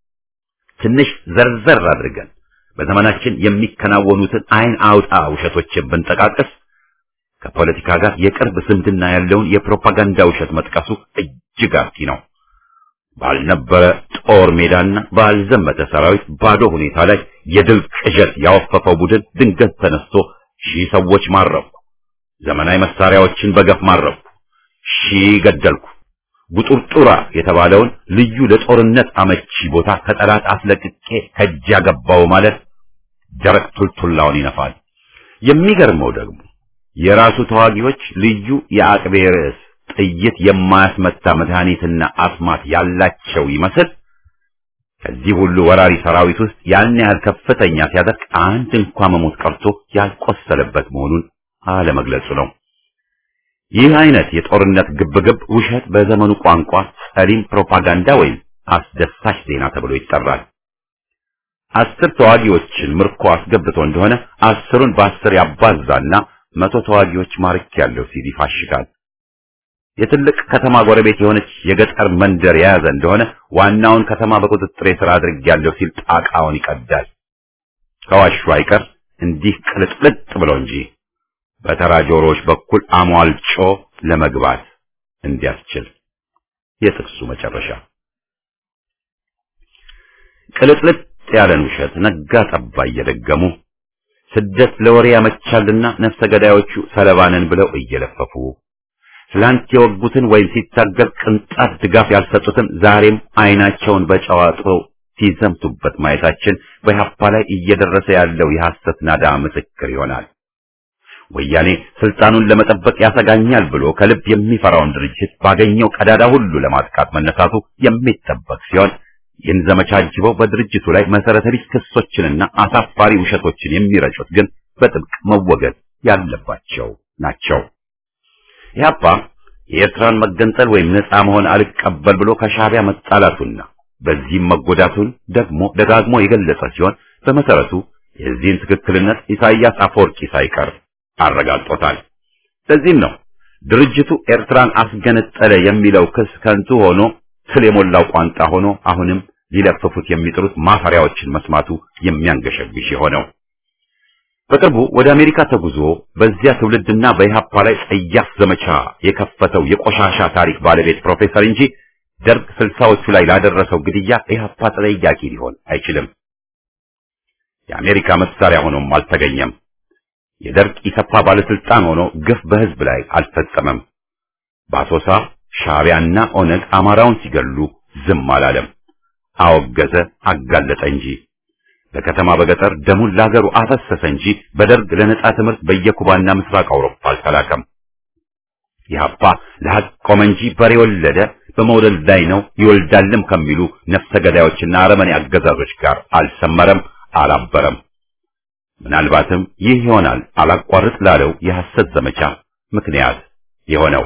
ትንሽ ዘርዘር አድርገን በዘመናችን የሚከናወኑትን አይን አውጣ ውሸቶችን ብንጠቃቀስ ከፖለቲካ ጋር የቅርብ ዝምድና ያለውን የፕሮፓጋንዳ ውሸት መጥቀሱ እጅግ አርኪ ነው። ባልነበረ ጦር ሜዳና ባልዘመተ ሰራዊት ባዶ ሁኔታ ላይ የድል ቅዠት ያወፈፈው ቡድን ድንገት ተነስቶ ሺህ ሰዎች ማረኩ፣ ዘመናዊ መሳሪያዎችን በገፍ ማረኩ፣ ሺህ ገደልኩ፣ ጉጡርጡራ የተባለውን ልዩ ለጦርነት አመቺ ቦታ ከጠላት አስለቅቄ ከእጅ ያገባው ማለት ደረቅ ቱልቱላውን ይነፋል። የሚገርመው ደግሞ የራሱ ተዋጊዎች ልዩ የአቅቤ ርዕስ ጥይት የማያስመታ መድኃኒትና አስማት ያላቸው ይመስል ከዚህ ሁሉ ወራሪ ሰራዊት ውስጥ ያን ያህል ከፍተኛ ሲያደርግ አንድ እንኳ መሞት ቀርቶ ያልቆሰለበት መሆኑን አለመግለጹ ነው። ይህ አይነት የጦርነት ግብግብ ውሸት በዘመኑ ቋንቋ ጸሊም ፕሮፓጋንዳ ወይም አስደሳች ዜና ተብሎ ይጠራል። አስር ተዋጊዎችን ምርኮ አስገብቶ እንደሆነ አስሩን በአስር ያባዛና መቶ ተዋጊዎች ማርክ ያለው ሲል ይፋሽጋል። የትልቅ ከተማ ጎረቤት የሆነች የገጠር መንደር የያዘ እንደሆነ ዋናውን ከተማ በቁጥጥር ስር አድርጌያለሁ ሲል ጣቃውን ይቀዳል። ከዋሹ አይቀር እንዲህ ቅልጥልጥ ብሎ እንጂ በተራ ጆሮዎች በኩል አሟልጮ ለመግባት እንዲያስችል። የጥቅሱ መጨረሻ ቅልጥልጥ ያለን ውሸት ነጋ ጠባ እየደገሙ ስደት ለወሬ ያመቻልና ነፍሰ ገዳዮቹ ሰለባንን ብለው እየለፈፉ ትላንት የወጉትን ወይም ሲታገል ቅንጣት ድጋፍ ያልሰጡትን ዛሬም አይናቸውን በጨዋጦ ሲዘምቱበት ማየታችን በኢህአፓ ላይ እየደረሰ ያለው የሐሰት ናዳ ምስክር ይሆናል። ወያኔ ስልጣኑን ለመጠበቅ ያሰጋኛል ብሎ ከልብ የሚፈራውን ድርጅት ባገኘው ቀዳዳ ሁሉ ለማጥቃት መነሳቱ የሚጠበቅ ሲሆን ይህን ዘመቻ አጅበው በድርጅቱ ላይ መሰረተ ቢስ ክሶችንና አሳፋሪ ውሸቶችን የሚረጩት ግን በጥብቅ መወገድ ያለባቸው ናቸው። ኢህአፓ የኤርትራን መገንጠል ወይም ነፃ መሆን አልቀበል ብሎ ከሻዕቢያ መጣላቱና በዚህም መጎዳቱን ደግሞ ደጋግሞ የገለጸ ሲሆን በመሰረቱ የዚህን ትክክልነት ኢሳይያስ አፈወርቂ ሳይቀር አረጋግጦታል። ለዚህም ነው ድርጅቱ ኤርትራን አስገነጠለ የሚለው ክስ ከንቱ ሆኖ ስል የሞላው ቋንጣ ሆኖ አሁንም ሊለፍፉት የሚጥሩት ማፈሪያዎችን መስማቱ የሚያንገሸግሽ የሆነው። በቅርቡ ወደ አሜሪካ ተጉዞ በዚያ ትውልድና በኢህአፓ ላይ ጸያፍ ዘመቻ የከፈተው የቆሻሻ ታሪክ ባለቤት ፕሮፌሰር እንጂ ደርግ ስልሳዎቹ ላይ ላደረሰው ግድያ ኢህአፓ ተጠያቂ ሊሆን አይችልም። የአሜሪካ መሳሪያ ሆኖም አልተገኘም። የደርግ ኢሰፓ ባለስልጣን ሆኖ ግፍ በህዝብ ላይ አልፈጸመም። በአሶሳ ሻዕቢያና ኦነግ አማራውን ሲገሉ ዝም አላለም። አወገዘ፣ አጋለጠ እንጂ በከተማ በገጠር ደሙን ለሀገሩ አፈሰሰ እንጂ በደርግ ለነጻ ትምህርት በየኩባና ምስራቅ አውሮፓ አልተላከም። ኢህአፓ ለሀቅ ቆመ እንጂ በሬ ወለደ፣ በመውለድ ላይ ነው ይወልዳልም ከሚሉ ነፍሰ ገዳዮችና አረመኔ አገዛዞች ጋር አልሰመረም፣ አላበረም። ምናልባትም ይህ ይሆናል አላቋርጥ ላለው የሐሰት ዘመቻ ምክንያት የሆነው።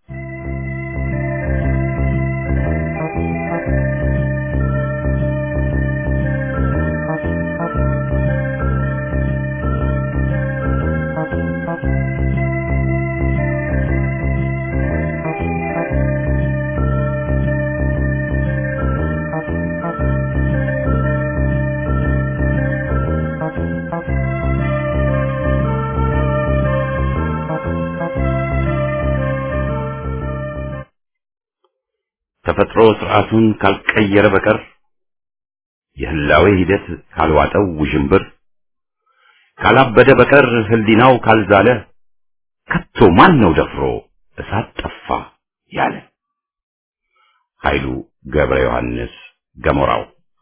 ተፈጥሮ ስርዓቱን ካልቀየረ በቀር የህላዌ ሂደት ካልዋጠው ውዥንብር ካላበደ በቀር ህሊናው ካልዛለ ከቶ ማን ነው ደፍሮ እሳት ጠፋ ያለ? ኃይሉ ገብረ ዮሐንስ ገሞራው።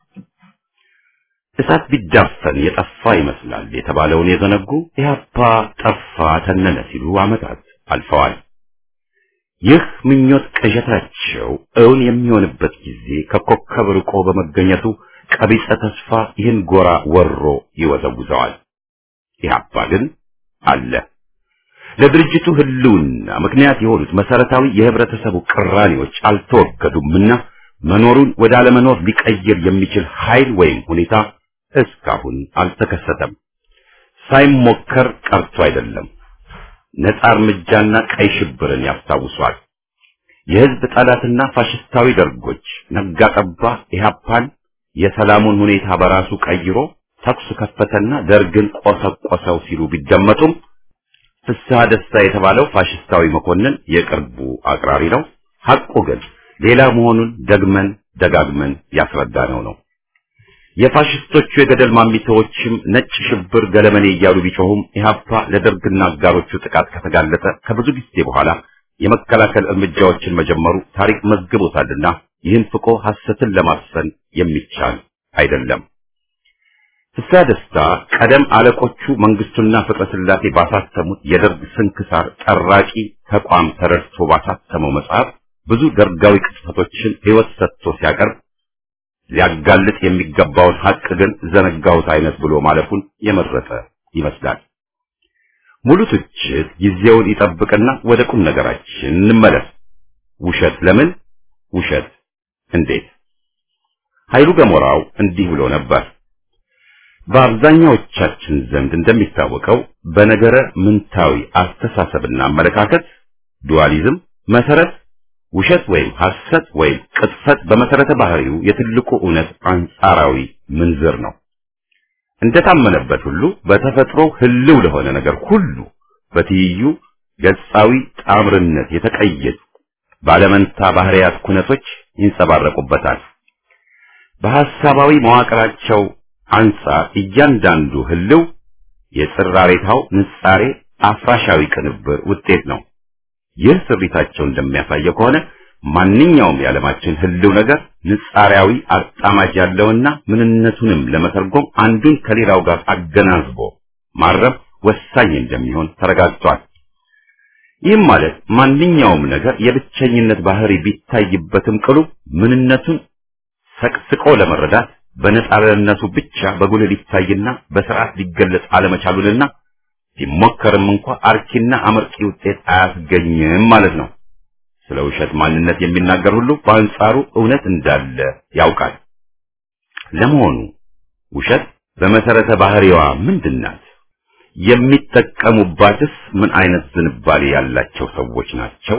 እሳት ቢዳፈን የጠፋ ይመስላል የተባለውን የዘነጉ ኢህአፓ ጠፋ ተነነ ሲሉ ዓመታት አልፈዋል። ይህ ምኞት ቅዠታቸው እውን የሚሆንበት ጊዜ ከኮከብ ርቆ በመገኘቱ ቀቢጸ ተስፋ ይህን ጎራ ወሮ ይወዘውዘዋል። ኢህአፓ ግን አለ። ለድርጅቱ ህልውና ምክንያት የሆኑት መሰረታዊ የህብረተሰቡ ቅራኔዎች አልተወገዱምና መኖሩን ወደ አለመኖር ሊቀይር የሚችል ኃይል ወይም ሁኔታ እስካሁን አልተከሰተም። ሳይሞከር ቀርቶ አይደለም። ነጻ እርምጃና ቀይ ሽብርን ያስታውሷል። የህዝብ ጠላትና ፋሽስታዊ ደርጎች ነጋ ጠባ ኢህአፓን የሰላሙን ሁኔታ በራሱ ቀይሮ ተኩስ ከፈተና ደርግን ቆሰቆሰው ሲሉ ቢደመጡም ፍስሐ ደስታ የተባለው ፋሽስታዊ መኮንን የቅርቡ አቅራሪ ነው። ሐቁ ግን ሌላ መሆኑን ደግመን ደጋግመን ያስረዳነው ነው። የፋሽስቶቹ የገደል ማሚታዎችም ነጭ ሽብር ገለመኔ እያሉ ቢጮሁም ኢህአፓ ለደርግና አጋሮቹ ጥቃት ከተጋለጠ ከብዙ ጊዜ በኋላ የመከላከል እርምጃዎችን መጀመሩ ታሪክ መዝግቦታልና ይህን ፍቆ ሐሰትን ለማስፈን የሚቻል አይደለም። ፍስሐ ደስታ ቀደም አለቆቹ መንግስቱና ፍቅረ ስላሴ ባሳተሙት የደርግ ስንክሳር ጠራቂ ተቋም ተረድቶ ባሳተመው መጽሐፍ ብዙ ደርጋዊ ቅጽፈቶችን ሕይወት ሰጥቶ ሲያቀርብ ሊያጋልጥ የሚገባውን ሐቅ ግን ዘነጋሁት አይነት ብሎ ማለፉን የመረጠ ይመስላል። ሙሉ ትችት ጊዜውን ይጠብቅና ወደ ቁም ነገራችን እንመለስ። ውሸት ለምን? ውሸት እንዴት? ኃይሉ ገሞራው እንዲህ ብሎ ነበር። በአብዛኛዎቻችን ዘንድ እንደሚታወቀው በነገረ ምንታዊ አስተሳሰብና አመለካከት ዱዋሊዝም መሰረት ውሸት ወይም ሐሰት ወይም ቅጥፈት በመሰረተ ባህሪው የትልቁ እውነት አንጻራዊ ምንዝር ነው። እንደታመነበት ሁሉ በተፈጥሮ ህልው ለሆነ ነገር ሁሉ በትይዩ ገጻዊ ጣምርነት የተቀየጡ ባለመንታ ባህሪያት ኩነቶች ይንጸባረቁበታል። በሐሳባዊ መዋቅራቸው አንጻር እያንዳንዱ ህልው የጽራሬታው ንጻሬ አፍራሻዊ ቅንብር ውጤት ነው። ይህ ስሪታቸው እንደሚያሳየው ከሆነ ማንኛውም የዓለማችን ህልው ነገር ንጻሪያዊ አጣማጅ ያለውና ምንነቱንም ለመተርጎም አንዱን ከሌላው ጋር አገናዝቦ ማረብ ወሳኝ እንደሚሆን ተረጋግጧል። ይህም ማለት ማንኛውም ነገር የብቸኝነት ባህሪ ቢታይበትም ቅሉ ምንነቱን ሰቅስቆ ለመረዳት በነጻነቱ ብቻ በጉልህ ሊታይና በስርዓት ሊገለጽ አለመቻሉንና ሲሞከርም እንኳ አርኪና አመርቂ ውጤት አያስገኝም ማለት ነው። ስለ ውሸት ማንነት የሚናገር ሁሉ በአንጻሩ እውነት እንዳለ ያውቃል። ለመሆኑ ውሸት በመሰረተ ባህሪዋ ምንድን ናት? የሚጠቀሙባትስ ምን አይነት ዝንባሌ ያላቸው ሰዎች ናቸው?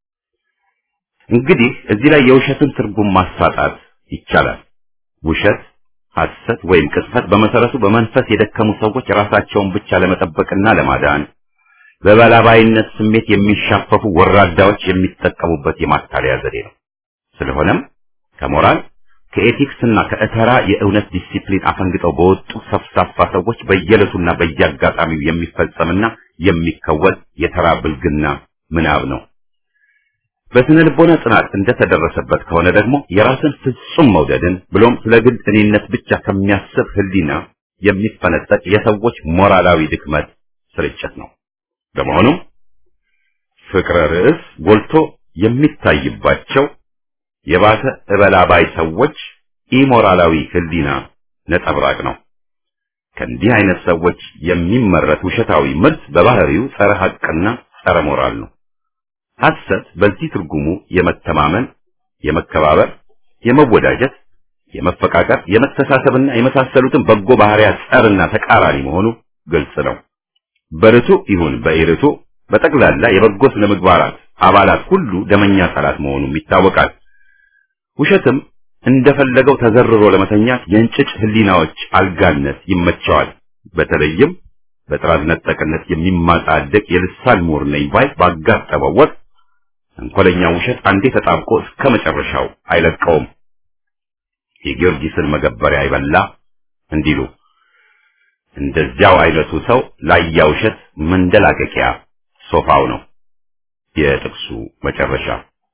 እንግዲህ እዚህ ላይ የውሸትን ትርጉም ማሳጣት ይቻላል። ውሸት፣ ሐሰት ወይም ቅጥፈት በመሰረቱ በመንፈስ የደከሙ ሰዎች ራሳቸውን ብቻ ለመጠበቅና ለማዳን በበላባይነት ስሜት የሚሻፈፉ ወራዳዎች የሚጠቀሙበት የማታለያ ዘዴ ነው። ስለሆነም ከሞራል ከኤቲክስና ከእተራ የእውነት ዲሲፕሊን አፈንግጠው በወጡ ሰፍሳፋ ሰዎች በየዕለቱና በየአጋጣሚው የሚፈጸምና የሚከወን የተራ ብልግና ምናብ ነው። በስነ ልቦና ጥናት እንደተደረሰበት ከሆነ ደግሞ የራስን ፍጹም መውደድን ብሎም ስለ ግል እኔነት ብቻ ከሚያስብ ሕሊና የሚፈነጠቅ የሰዎች ሞራላዊ ድክመት ስርጭት ነው። በመሆኑም ፍቅረ ርዕስ ጎልቶ የሚታይባቸው የባሰ እበላባይ ሰዎች ኢሞራላዊ ሕሊና ነጸብራቅ ነው። ከእንዲህ አይነት ሰዎች የሚመረት ውሸታዊ ምርት በባህሪው ጸረ ሐቅና ጸረ ሞራል ነው። ሐሰት በዚህ ትርጉሙ የመተማመን፣ የመከባበር፣ የመወዳጀት፣ የመፈቃቀር፣ የመተሳሰብና የመሳሰሉትን በጎ ባህሪያት ጸርና ተቃራኒ መሆኑ ግልጽ ነው። በርቱ ይሁን በኢርቱ በጠቅላላ የበጎ ስነ ምግባራት አባላት ሁሉ ደመኛ ጠላት መሆኑም ይታወቃል። ውሸትም እንደፈለገው ተዘርሮ ለመተኛት የእንጭጭ ህሊናዎች አልጋነት ይመቸዋል። በተለይም በጥራዝ ነጠቅነት የሚማጣደቅ የልሳን ምሁር ነኝ ባይ ባጋጠመው ወቅት ተንኮለኛ ውሸት አንዴ ተጣብቆ እስከ መጨረሻው አይለቀውም። የጊዮርጊስን መገበሪያ አይበላ እንዲሉ እንደዚያው አይነቱ ሰው ላያ ውሸት መንደላቀቂያ ሶፋው ነው። የጥቅሱ መጨረሻ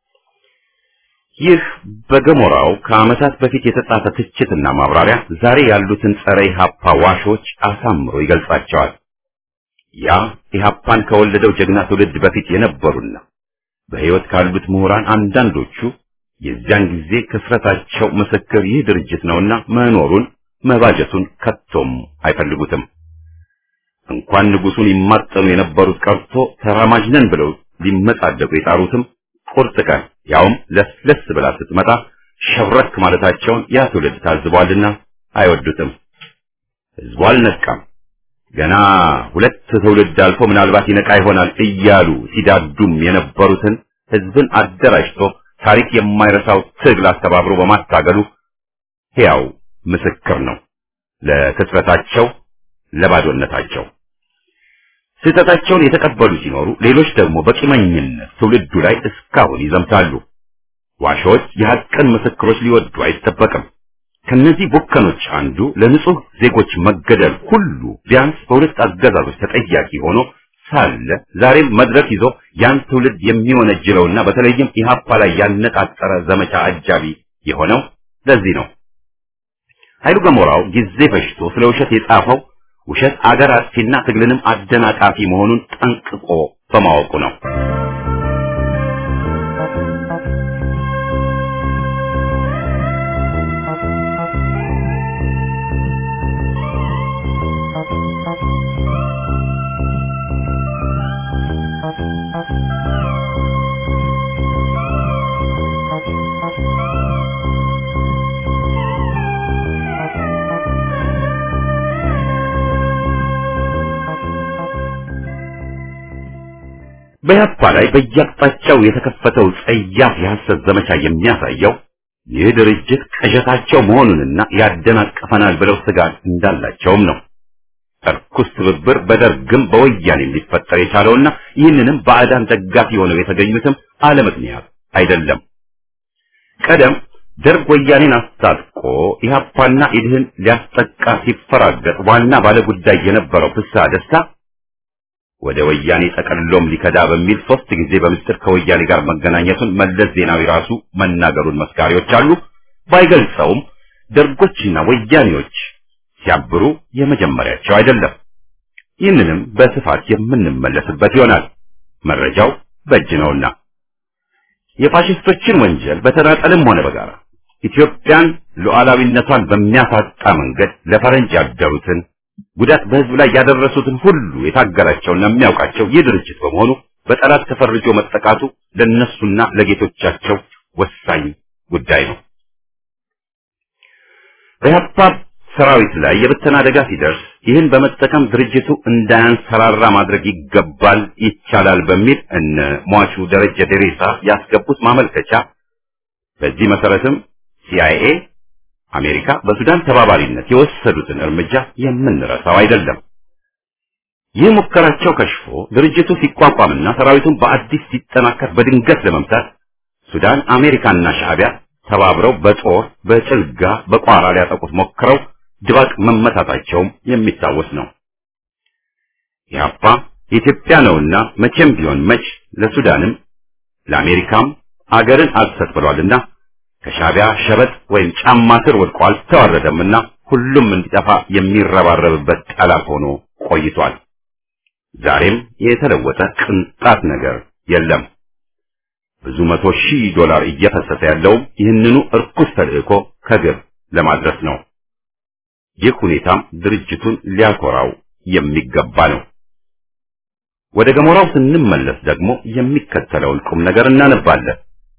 ይህ በገሞራው ከዓመታት በፊት የተጻፈ ትችትና ማብራሪያ ዛሬ ያሉትን ጸረ ኢህአፓ ዋሾች አሳምሮ ይገልጻቸዋል። ያ ኢህአፓን ከወለደው ጀግና ትውልድ በፊት የነበሩና በሕይወት ካሉት ምሁራን አንዳንዶቹ የዚያን ጊዜ ክስረታቸው ምስክር ይህ ድርጅት ነውና መኖሩን መባጀቱን ከቶም አይፈልጉትም። እንኳን ንጉሱን ይማጠኑ የነበሩት ቀርቶ ተራማጅ ነን ብለው ሊመጻደቁ የጣሩትም ቁርጥ ቀን ያውም ለስለስ ብላ ስትመጣ ሸብረክ ማለታቸውን ያ ትውልድ ታዝቧልና አይወዱትም። ህዝቡ አልነቃም። ገና ሁለት ትውልድ አልፎ ምናልባት ይነቃ ይሆናል እያሉ ሲዳዱም የነበሩትን ህዝብን አደራጅቶ ታሪክ የማይረሳው ትግል አስተባብሮ በማታገሉ ሕያው ምስክር ነው ለክስረታቸው፣ ለባዶነታቸው። ስህተታቸውን የተቀበሉ ሲኖሩ፣ ሌሎች ደግሞ በቂመኝነት ትውልዱ ላይ እስካሁን ይዘምታሉ። ዋሾች የሐቅን ምስክሮች ሊወዱ አይጠበቅም። ከነዚህ ቡከኖች አንዱ ለንጹህ ዜጎች መገደል ሁሉ ቢያንስ በሁለት አገዛዞች ተጠያቂ ሆኖ ሳለ ዛሬም መድረክ ይዞ ያን ትውልድ የሚወነጅለውና በተለይም ኢህአፓ ላይ ያነጣጠረ ዘመቻ አጃቢ የሆነው ለዚህ ነው። ኃይሉ ገሞራው ጊዜ ፈጅቶ ስለ ውሸት የጻፈው ውሸት አገር አጥፊና ትግልንም አደናቃፊ መሆኑን ጠንቅቆ በማወቁ ነው። በያፓ ላይ በየአቅጣጫው የተከፈተው ጸያፍ የሐሰት ዘመቻ የሚያሳየው ይህ ድርጅት ቅዠታቸው መሆኑንና ያደናቅፈናል ብለው ስጋት እንዳላቸውም ነው። እርኩስ ትብብር በደርግም በወያኔም ሊፈጠር የቻለውና ይህንንም ባዕዳን ደጋፊ ሆነው የተገኙትም አለ ምክንያት አይደለም። ቀደም ደርግ ወያኔን አስታጥቆ ኢህአፓና ኢድህን ሊያስጠቃ ሲፈራገጥ ዋና ባለጉዳይ የነበረው ፍስሐ ደስታ ወደ ወያኔ ጠቀልሎም ሊከዳ በሚል ሶስት ጊዜ በምስጢር ከወያኔ ጋር መገናኘቱን መለስ ዜናዊ ራሱ መናገሩን መስካሪዎች አሉ። ባይገልጸውም ደርጎችና ወያኔዎች ሲያብሩ የመጀመሪያቸው አይደለም። ይህንንም በስፋት የምንመለስበት ይሆናል። መረጃው በእጅ ነውና የፋሽስቶችን ወንጀል በተናጠልም ሆነ በጋራ ኢትዮጵያን ሉዓላዊነቷን በሚያሳጣ መንገድ ለፈረንጅ ያደሩትን ጉዳት በህዝብ ላይ ያደረሱትን ሁሉ የታገላቸውና የሚያውቃቸው ይህ ድርጅት በመሆኑ በጠላት ተፈርጆ መጠቃቱ ለነሱና ለጌቶቻቸው ወሳኝ ጉዳይ ነው። በኢህአፓ ሰራዊት ላይ የብተና አደጋ ሲደርስ ይህን በመጠቀም ድርጅቱ እንዳያንሰራራ ማድረግ ይገባል፣ ይቻላል በሚል እነ ሟቹ ደረጀ ደሬሳ ያስገቡት ማመልከቻ በዚህ መሰረትም ሲአይኤ አሜሪካ በሱዳን ተባባሪነት የወሰዱትን እርምጃ የምንረሳው አይደለም። ይህ ሙከራቸው ከሽፎ ድርጅቱ ሲቋቋምና ሰራዊቱን በአዲስ ሲጠናከር በድንገት ለመምታት ሱዳን አሜሪካና ሻዕቢያ ተባብረው በጦር በጭልጋ በቋራ ሊያጠቁት ሞክረው ድባቅ መመታታቸውም የሚታወስ ነው። ኢህአፓ የኢትዮጵያ ነውና መቼም ቢሆን መች ለሱዳንም ለአሜሪካም አገርን አልሰጥ ብሏልና ከሻዕቢያ ሸበጥ ወይም ጫማ ስር ወድቆ አልተዋረደምና ሁሉም እንዲጠፋ የሚረባረብበት ጠላት ሆኖ ቆይቷል። ዛሬም የተለወጠ ቅንጣት ነገር የለም። ብዙ መቶ ሺህ ዶላር እየፈሰሰ ያለውም ይህንኑ እርኩስ ተልእኮ ከግብ ለማድረስ ነው። ይህ ሁኔታም ድርጅቱን ሊያኮራው የሚገባ ነው። ወደ ገሞራው ስንመለስ ደግሞ የሚከተለውን ቁም ነገር እናነባለን።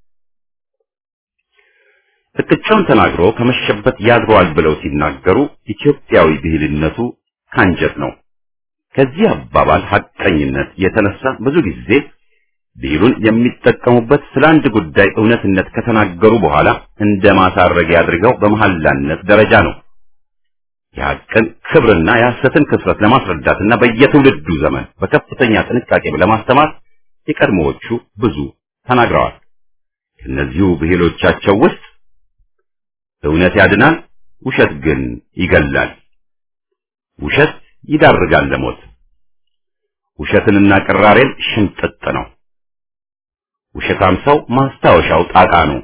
እቅጫውን ተናግሮ ከመሸበት ያድረዋል ብለው ሲናገሩ ኢትዮጵያዊ ብሂልነቱ ካንጀት ነው። ከዚህ አባባል ሐቀኝነት የተነሳ ብዙ ጊዜ ብሂሉን የሚጠቀሙበት ስለ አንድ ጉዳይ እውነትነት ከተናገሩ በኋላ እንደ ማሳረጊያ አድርገው በመሐላነት ደረጃ ነው። የሐቅን ክብርና የሐሰትን ክስረት ለማስረዳትና በየትውልዱ ዘመን በከፍተኛ ጥንቃቄ ለማስተማር የቀድሞዎቹ ብዙ ተናግረዋል። ከእነዚሁ ብሂሎቻቸው ውስጥ እውነት ያድናል፣ ውሸት ግን ይገላል። ውሸት ይዳርጋል ለሞት። ውሸትንና ቅራሬን ሽምጥጥ ነው። ውሸታም ሰው ማስታወሻው ጣጣ ነው።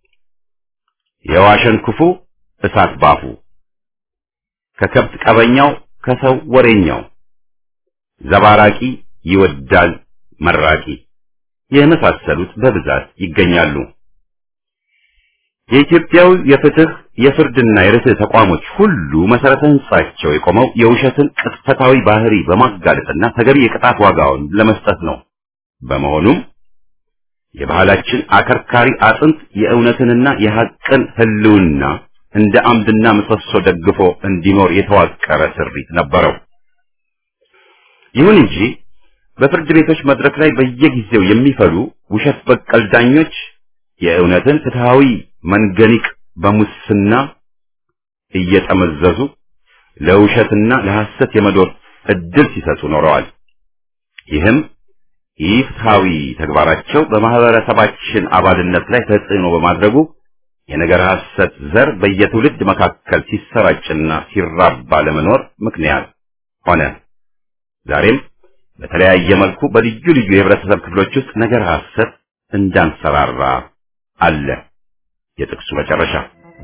የዋሸን ክፉ እሳት ባፉ፣ ከከብት ቀበኛው ከሰው ወሬኛው፣ ዘባራቂ ይወዳል መራቂ የመሳሰሉት በብዛት ይገኛሉ። የኢትዮጵያዊ የፍትህ የፍርድና የርትዕ ተቋሞች ሁሉ መሰረተ ህንጻቸው የቆመው የውሸትን ቅጥፈታዊ ባህሪ በማጋለጥና ተገቢ የቅጣት ዋጋውን ለመስጠት ነው። በመሆኑም የባህላችን አከርካሪ አጥንት የእውነትንና የሐቅን ህልውና እንደ አምድና ምሰሶ ደግፎ እንዲኖር የተዋቀረ ስሪት ነበረው። ይሁን እንጂ በፍርድ ቤቶች መድረክ ላይ በየጊዜው የሚፈሉ ውሸት በቀል ዳኞች የእውነትን ፍትሃዊ መንገኒቅ በሙስና እየጠመዘዙ ለውሸትና ለሐሰት የመዶር እድል ሲሰጡ ኖረዋል። ይህም ኢፍትሃዊ ተግባራቸው በማህበረሰባችን አባልነት ላይ ተጽዕኖ በማድረጉ የነገር ሐሰት ዘር በየትውልድ መካከል ሲሰራጭና ሲራባ ለመኖር ምክንያት ሆነ። ዛሬም በተለያየ መልኩ በልዩ ልዩ የህብረተሰብ ክፍሎች ውስጥ ነገር ሐሰት እንዳንሰራራ አለ። የጥቅሱ መጨረሻ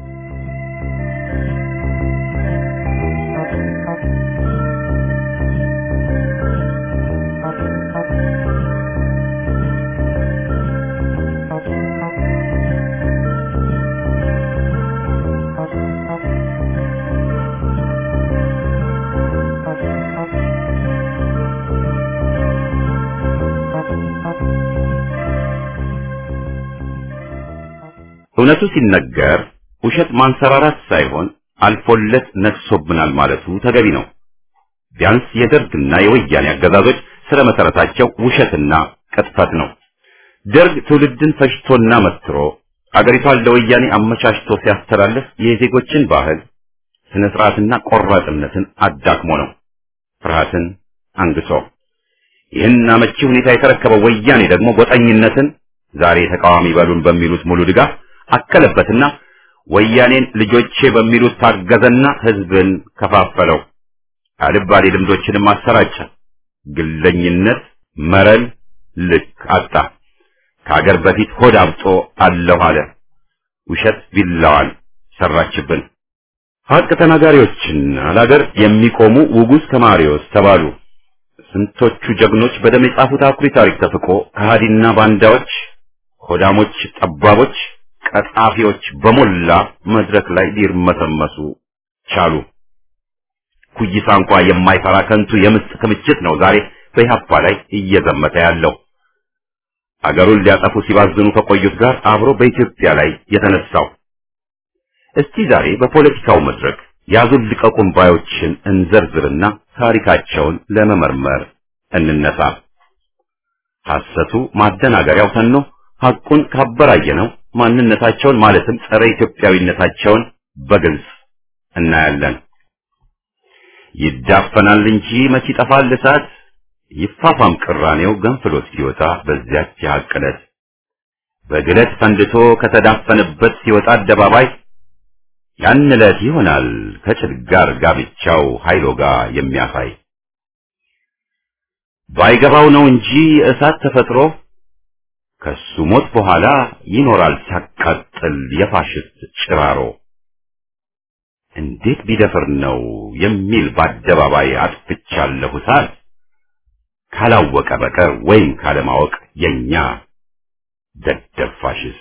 እውነቱ ሲነገር ውሸት ማንሰራራት ሳይሆን አልፎለት ነግሶብናል ማለቱ ተገቢ ነው። ቢያንስ የደርግና የወያኔ አገዛዞች ስለ መሰረታቸው ውሸትና ቅጥፈት ነው። ደርግ ትውልድን ፈጅቶና መትሮ አገሪቷን ለወያኔ አመቻችቶ ሲያስተላልፍ የዜጎችን ባህል፣ ስነ ስርዓትና ቆራጥነትን አዳክሞ ነው። ፍርሃትን አንግሶ ይህን አመቺ ሁኔታ የተረከበው ወያኔ ደግሞ ጎጠኝነትን ዛሬ ተቃዋሚ በሉን በሚሉት ሙሉ ድጋፍ አከለበትና ወያኔን ልጆቼ በሚሉት ታገዘና ህዝብን ከፋፈለው። አልባሌ ልምዶችንም አሰራጨ። ግለኝነት መረን ልክ አጣ። ከሀገር በፊት ሆድ አብጦ አለሁ አለ። ውሸት ቢላዋን ሰራችብን። ሀቅ ተናጋሪዎችና ለሀገር የሚቆሙ ውጉዝ ከማሪዎስ ተባሉ። ስንቶቹ ጀግኖች በደም የጻፉት አኩሪ ታሪክ ተፍቆ ከሃዲና ባንዳዎች፣ ሆዳሞች፣ ጠባቦች ቀጣፊዎች በሞላ መድረክ ላይ ሊርመሰመሱ ቻሉ። ኩይሳ እንኳ የማይፈራ ከንቱ የምስጥ ክምችት ነው ዛሬ በኢህአፓ ላይ እየዘመተ ያለው። አገሩን ሊያጠፉ ሲባዝኑ ከቆዩት ጋር አብሮ በኢትዮጵያ ላይ የተነሳው። እስቲ ዛሬ በፖለቲካው መድረክ ያዙን ልቀቁን ባዮችን እንዘርዝርና ታሪካቸውን ለመመርመር እንነሳ። ሐሰቱ ማደናገሪያው ተኖ ሐቁን ካበራየነው ማንነታቸውን ማለትም ጸረ ኢትዮጵያዊነታቸውን በግልጽ እናያለን። ይዳፈናል እንጂ መች ይጠፋል እሳት ይፋፋም ቅራኔው ገንፍሎት ሲወጣ በዚያች የሐቅ ዕለት በግለት ፈንድቶ ከተዳፈነበት ሲወጣ አደባባይ ያን ዕለት ይሆናል ከጭድ ጋር ጋብቻው ኃይሎ ጋር የሚያሳይ ባይገባው ነው እንጂ እሳት ተፈጥሮ ከሱ ሞት በኋላ ይኖራል ሲያቃጥል የፋሽስት ጭራሮ። እንዴት ቢደፍር ነው የሚል በአደባባይ አጥፍቻለሁ እሳት ካላወቀ በቀር ወይም ካለማወቅ የኛ ደደብ ፋሽስት።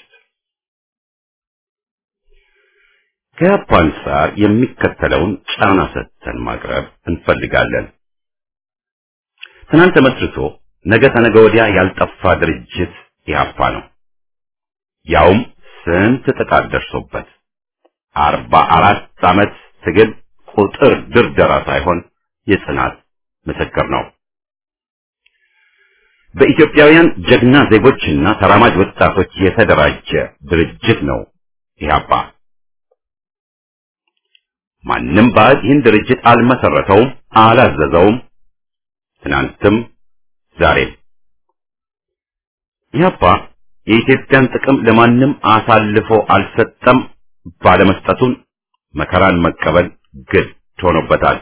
ከያፓ አንጻር የሚከተለውን ጫና ሰጥተን ማቅረብ እንፈልጋለን። ትናንት ተመስርቶ ነገ ተነገ ወዲያ ያልጠፋ ድርጅት ኢህአፓ ነው። ያውም ስንት ጥቃት ደርሶበት አርባ አራት ዓመት ትግል ቁጥር ድርደራ ሳይሆን የጽናት ምስክር ነው። በኢትዮጵያውያን ጀግና ዜጎችና ተራማጅ ወጣቶች የተደራጀ ድርጅት ነው ኢህአፓ። ማንም ባዕድ ይህን ድርጅት አልመሰረተውም፣ አላዘዘውም። ትናንትም ዛሬም ኢህአፓ የኢትዮጵያን ጥቅም ለማንም አሳልፎ አልሰጠም። ባለመስጠቱን መከራን መቀበል ግድ ሆኖበታል።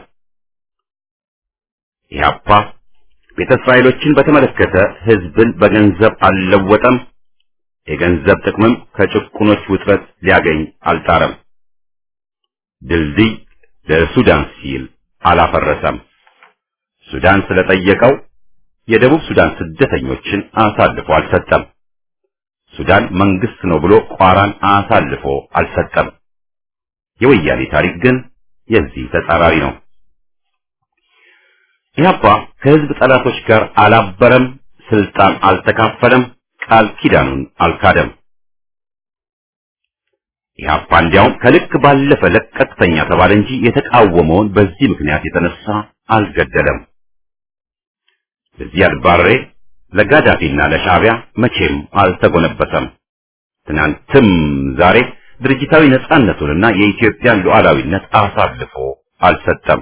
ኢህአፓ ቤተ እስራኤሎችን በተመለከተ ህዝብን በገንዘብ አልለወጠም። የገንዘብ ጥቅምም ከጭቁኖች ውጥረት ሊያገኝ አልጣረም። ድልድይ ለሱዳን ሲል አላፈረሰም። ሱዳን ስለጠየቀው የደቡብ ሱዳን ስደተኞችን አሳልፎ አልሰጠም። ሱዳን መንግስት ነው ብሎ ቋራን አሳልፎ አልሰጠም። የወያኔ ታሪክ ግን የዚህ ተጻራሪ ነው። ኢህአፓ ከህዝብ ጠላቶች ጋር አላበረም፣ ስልጣን አልተካፈለም፣ ቃል ኪዳኑን አልካደም። ኢህአፓ እንዲያውም ከልክ ባለፈ ለቀቅተኛ ተባለ እንጂ የተቃወመውን በዚህ ምክንያት የተነሳ አልገደለም። ለዚያድ ባሬ ለጋዳፊና ለሻዕቢያ መቼም አልተጎነበሰም። ትናንትም ዛሬ ድርጅታዊ ነጻነቱንና የኢትዮጵያን ሉዓላዊነት አሳልፎ አልሰጠም።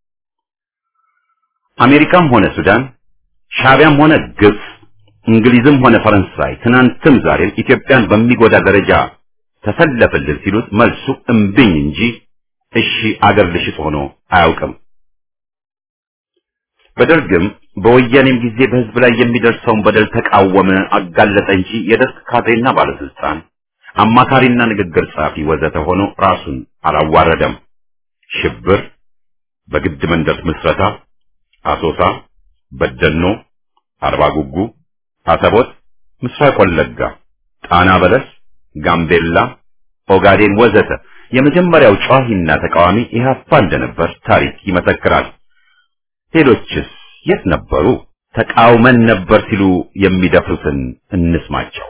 አሜሪካም ሆነ ሱዳን፣ ሻዕቢያም ሆነ ግብፅ፣ እንግሊዝም ሆነ ፈረንሳይ ትናንትም ዛሬም ኢትዮጵያን በሚጎዳ ደረጃ ተሰለፍልን ሲሉት መልሱ እምብኝ እንጂ እሺ አገር ልሽጥ ሆኖ አያውቅም። በደርግም በወያኔም ጊዜ በህዝብ ላይ የሚደርሰውን በደል ተቃወመ፣ አጋለጠ እንጂ የደርግ ካድሬና ባለስልጣን አማካሪና ንግግር ጸሐፊ ወዘተ ሆኖ ራሱን አላዋረደም። ሽብር፣ በግድ መንደር ምስረታ፣ አሶሳ፣ በደኖ፣ አርባ ጉጉ፣ አሰቦት፣ ምስራቅ ወለጋ፣ ጣና በለስ፣ ጋምቤላ፣ ኦጋዴን ወዘተ የመጀመሪያው ጨዋሂና ተቃዋሚ ኢህአፓ እንደነበር ታሪክ ይመሰክራል። ሌሎችስ የት ነበሩ? ተቃውመን ነበር ሲሉ የሚደፍሩትን እንስማቸው።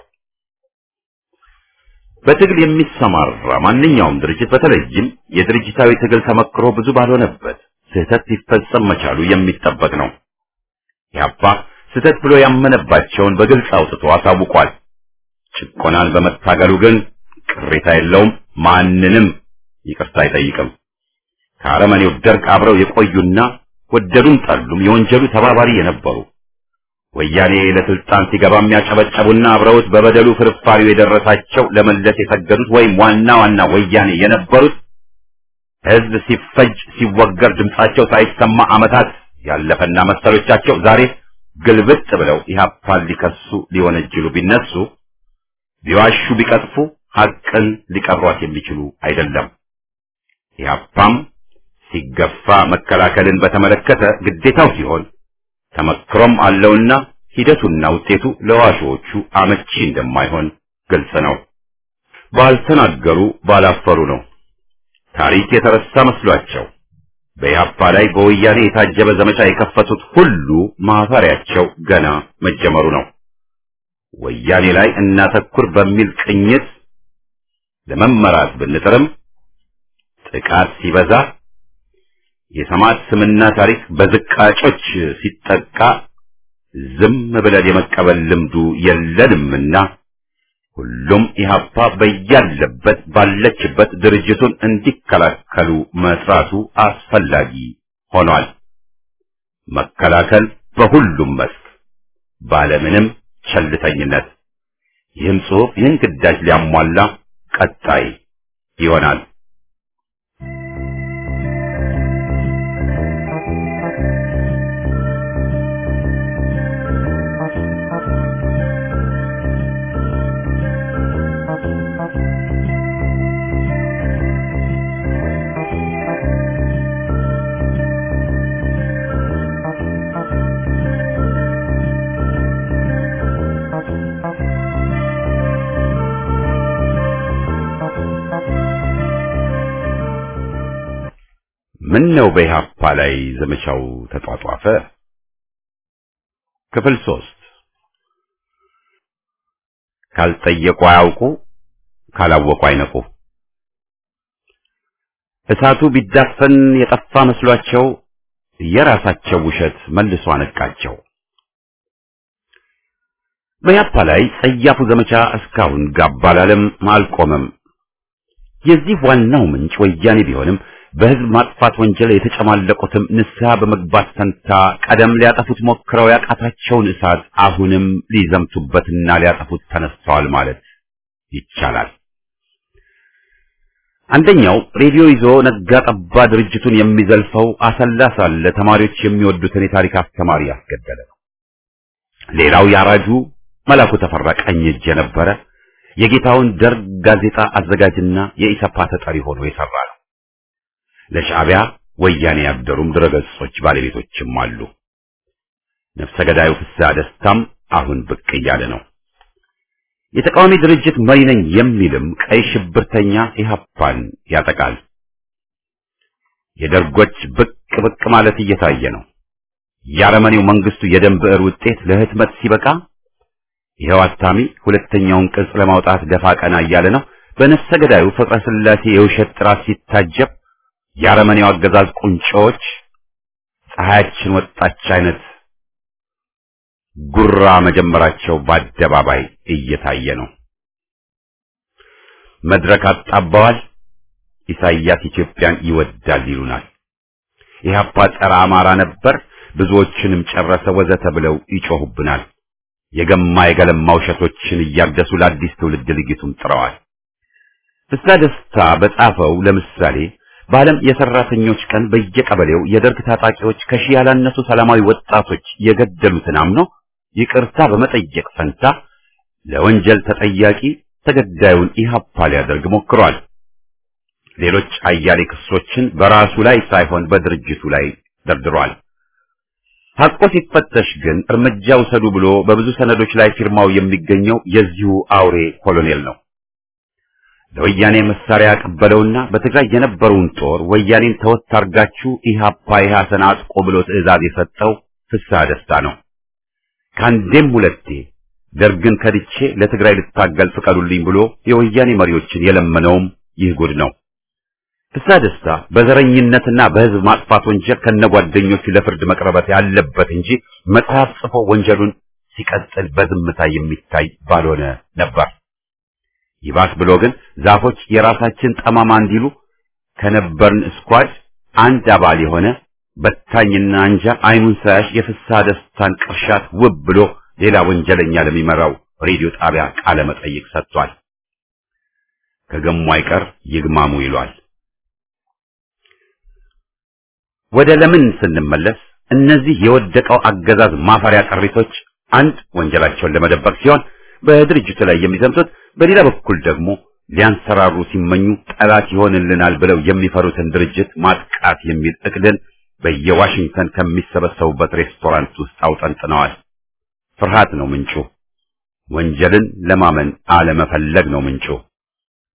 በትግል የሚሰማራ ማንኛውም ድርጅት በተለይም የድርጅታዊ ትግል ተመክሮ ብዙ ባልሆነበት ስህተት ሲፈጸም መቻሉ የሚጠበቅ ነው። ኢህአፓ ስህተት ብሎ ያመነባቸውን በግልጽ አውጥቶ አሳውቋል። ጭቆናን በመታገሉ ግን ቅሬታ የለውም፣ ማንንም ይቅርታ አይጠይቅም። ከአረመኔው ደርግ አብረው የቆዩና ወደዱም ጠሉም የወንጀሉ ተባባሪ የነበሩ ወያኔ ለስልጣን ሲገባ የሚያጨበጨቡና አብረውት በበደሉ ፍርፋሪው የደረሳቸው ለመለስ የሰገዱት ወይም ዋና ዋና ወያኔ የነበሩት ህዝብ ሲፈጅ ሲወገር ድምጻቸው ሳይሰማ ዓመታት ያለፈና መሰሎቻቸው ዛሬ ግልብጥ ብለው ኢህአፓን ሊከሱ ሊወነጅሉ ቢነሱ ቢዋሹ ቢቀጥፉ ሐቅን ሊቀሯት የሚችሉ አይደለም። ኢህአፓም ሲገፋ መከላከልን በተመለከተ ግዴታው ሲሆን ተመክሮም አለውና ሂደቱና ውጤቱ ለዋሾቹ አመቺ እንደማይሆን ግልጽ ነው። ባልተናገሩ ባላፈሩ ነው። ታሪክ የተረሳ መስሏቸው በኢህአፓ ላይ በወያኔ የታጀበ ዘመቻ የከፈቱት ሁሉ ማፈሪያቸው ገና መጀመሩ ነው። ወያኔ ላይ እናተኩር በሚል ቅኝት ለመመራት ብንጥርም ጥቃት ሲበዛ የሰማዕት ስምና ታሪክ በዝቃጮች ሲጠቃ ዝም ብለን የመቀበል ልምዱ የለንምና ሁሉም ኢህአፓ በያለበት ባለችበት ድርጅቱን እንዲከላከሉ መስራቱ አስፈላጊ ሆኗል። መከላከል በሁሉም መስክ ባለምንም ቸልተኝነት። ይህም ጽሑፍ ይህን ግዳጅ ሊያሟላ ቀጣይ ይሆናል። ምን ነው በኢህአፓ ላይ ዘመቻው ተጧጧፈ? ክፍል ሶስት ካልጠየቁ አያውቁ፣ ካላወቁ አይነቁ። እሳቱ ቢዳፈን የጠፋ መስሏቸው የራሳቸው ውሸት መልሶ አነቃቸው። በኢህአፓ ላይ ጸያፉ ዘመቻ እስካሁን ጋብ አላለም፣ አልቆመም። የዚህ ዋናው ምንጭ ወያኔ ቢሆንም በህዝብ ማጥፋት ወንጀል የተጨማለቁትም ንስሐ በመግባት ፈንታ ቀደም ሊያጠፉት ሞክረው ያቃታቸውን እሳት አሁንም ሊዘምቱበትና ሊያጠፉት ተነስተዋል ማለት ይቻላል። አንደኛው ሬዲዮ ይዞ ነጋ ጠባ ድርጅቱን የሚዘልፈው አሰላ ሳለ ተማሪዎች የሚወዱትን የታሪክ አስተማሪ ያስገደለ ነው። ሌላው ያራጁ መላኩ ተፈራ ቀኝ እጅ የነበረ የጌታውን ደርግ ጋዜጣ አዘጋጅና የኢሰፓ ተጠሪ ሆኖ የሰራ ነው። ለሻዕቢያ ወያኔ ያደሩም ድረገጾች ባለቤቶችም አሉ። ነፍሰ ገዳዩ ፍስሐ ደስታም አሁን ብቅ እያለ ነው። የተቃዋሚ ድርጅት መሪ ነኝ የሚልም ቀይ ሽብርተኛ ኢህአፓን ያጠቃል። የደርጎች ብቅ ብቅ ማለት እየታየ ነው። የአረመኔው መንግስቱ የደም ብዕር ውጤት ለህትመት ሲበቃ ይኸው አታሚ ሁለተኛውን ቅጽ ለማውጣት ደፋ ቀና እያለ ነው። በነፍሰ ገዳዩ ፍቅረ ስላሴ የውሸት ጥራት ሲታጀብ የአረመኔው አገዛዝ ቁንጮዎች ፀሐያችን ወጣች አይነት ጉራ መጀመራቸው በአደባባይ እየታየ ነው። መድረክ አጣባዋል። ኢሳይያስ ኢትዮጵያን ይወዳል ይሉናል። ኢህአፓ ጸረ አማራ ነበር፣ ብዙዎችንም ጨረሰ ወዘተ ብለው ይጮሁብናል። የገማ የገለማ ውሸቶችን እያደሱ ለአዲስ ትውልድ ልጊቱም ጥረዋል። ፍስሐ ደስታ በጻፈው ለምሳሌ በዓለም የሰራተኞች ቀን በየቀበሌው የደርግ ታጣቂዎች ከሺህ ያላነሱ ሰላማዊ ወጣቶች የገደሉትን አምኖ ይቅርታ በመጠየቅ ፈንታ ለወንጀል ተጠያቂ ተገዳዩን ኢህአፓ ሊያደርግ ሞክሯል። ሌሎች አያሌ ክሶችን በራሱ ላይ ሳይሆን በድርጅቱ ላይ ደርድሯል። ሐቆ ሲፈተሽ ግን እርምጃ ውሰዱ ብሎ በብዙ ሰነዶች ላይ ፊርማው የሚገኘው የዚሁ አውሬ ኮሎኔል ነው። ለወያኔ መሳሪያ ያቀበለውና በትግራይ የነበረውን ጦር ወያኔን ተወት አርጋችሁ ኢህአፓ ኢህአሰን አጥቆ ብሎ ትዕዛዝ የሰጠው ፍስሐ ደስታ ነው። ከአንዴም ሁለቴ ደርግን ከድቼ ለትግራይ ልታገል ፍቀዱልኝ ብሎ የወያኔ መሪዎችን የለመነውም ይህ ጉድ ነው። ፍስሐ ደስታ በዘረኝነትና በህዝብ ማጥፋት ወንጀል ከነጓደኞቹ ለፍርድ መቅረበት ያለበት እንጂ መጽሐፍ ጽፎ ወንጀሉን ሲቀጥል በዝምታ የሚታይ ባልሆነ ነበር። ይባስ ብሎ ግን ዛፎች የራሳችን ጠማማ እንዲሉ ከነበርን ስኳድ አንድ አባል የሆነ በታኝና አንጃ አይኑን ሳያሽ የፍስሐ ደስታን ቅርሻት ውብ ብሎ ሌላ ወንጀለኛ ለሚመራው ሬዲዮ ጣቢያ ቃለ መጠይቅ ሰጥቷል። ከገሙ አይቀር ይግማሙ ይሏል። ወደ ለምን ስንመለስ እነዚህ የወደቀው አገዛዝ ማፈሪያ ቅሪቶች አንድ ወንጀላቸውን ለመደበቅ ሲሆን በድርጅቱ ላይ የሚዘምቱት በሌላ በኩል ደግሞ ሊያንሰራሩ ሲመኙ ጠላት ይሆንልናል ብለው የሚፈሩትን ድርጅት ማጥቃት የሚል እቅድን በየዋሽንግተን ከሚሰበሰቡበት ሬስቶራንት ውስጥ አውጠንጥነዋል። ፍርሃት ነው ምንጩ። ወንጀልን ለማመን አለመፈለግ ነው ምንጩ።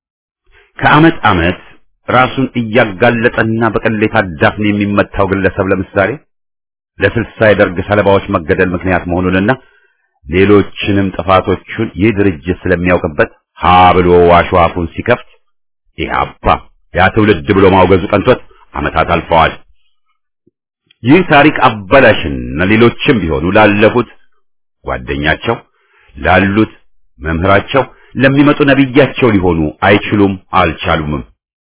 ከዓመት ዓመት ራሱን እያጋለጠና በቅሌት አዳፍን የሚመታው ግለሰብ ለምሳሌ ለስልሳ የደርግ ሰለባዎች መገደል ምክንያት መሆኑንና ሌሎችንም ጥፋቶቹን ይህ ድርጅት ስለሚያውቅበት ሀ ብሎ ዋሾ አፉን ሲከፍት ኢህአፓ ያ ትውልድ ብሎ ማውገዙ ቀንቶት ዓመታት አልፈዋል። ይህ ታሪክ አበላሽና ሌሎችም ቢሆኑ ላለፉት ጓደኛቸው ላሉት መምህራቸው ለሚመጡ ነቢያቸው ሊሆኑ አይችሉም፣ አልቻሉምም።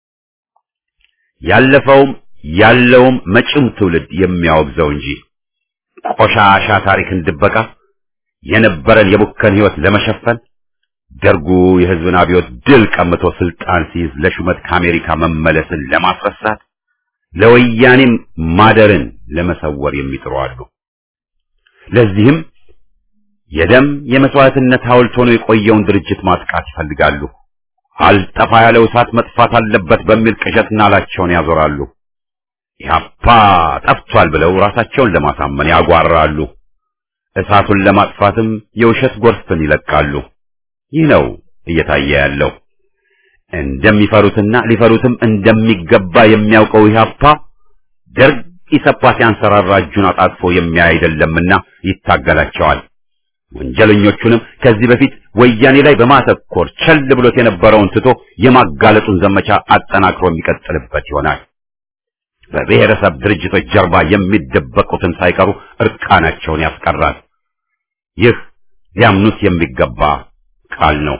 ያለፈውም ያለውም መጪው ትውልድ የሚያወግዘው እንጂ ቆሻሻ ታሪክን ድበቃ የነበረን የቡከን ሕይወት ለመሸፈን ደርጉ የሕዝብን አብዮት ድል ቀምቶ ስልጣን ሲይዝ ለሹመት ከአሜሪካ መመለስን ለማስረሳት ለወያኔም ማደርን ለመሰወር የሚጥሩ አሉ። ለዚህም የደም የመስዋዕትነት ሐውልት ሆኖ የቆየውን ድርጅት ማጥቃት ይፈልጋሉ። አልጠፋ ያለው እሳት መጥፋት አለበት በሚል ቅዠት ናላቸውን ያዞራሉ። ኢህአፓ ጠፍቷል ብለው ራሳቸውን ለማሳመን ያጓራሉ። እሳቱን ለማጥፋትም የውሸት ጎርፍን ይለቃሉ። ይህ ነው እየታየ ያለው። እንደሚፈሩትና ሊፈሩትም እንደሚገባ የሚያውቀው ኢህአፓ ደርግ ኢሰፓ ሲያንሰራራ እጁን አጣጥፎ የሚያይ አይደለምና ይታገላቸዋል። ወንጀለኞቹንም ከዚህ በፊት ወያኔ ላይ በማተኮር ቸል ብሎት የነበረውን ትቶ የማጋለጡን ዘመቻ አጠናክሮ የሚቀጥልበት ይሆናል። በብሔረሰብ ድርጅቶች ጀርባ የሚደበቁትን ሳይቀሩ እርቃናቸውን ያስቀራል። ይህ ሊያምኑት የሚገባ ቃል ነው።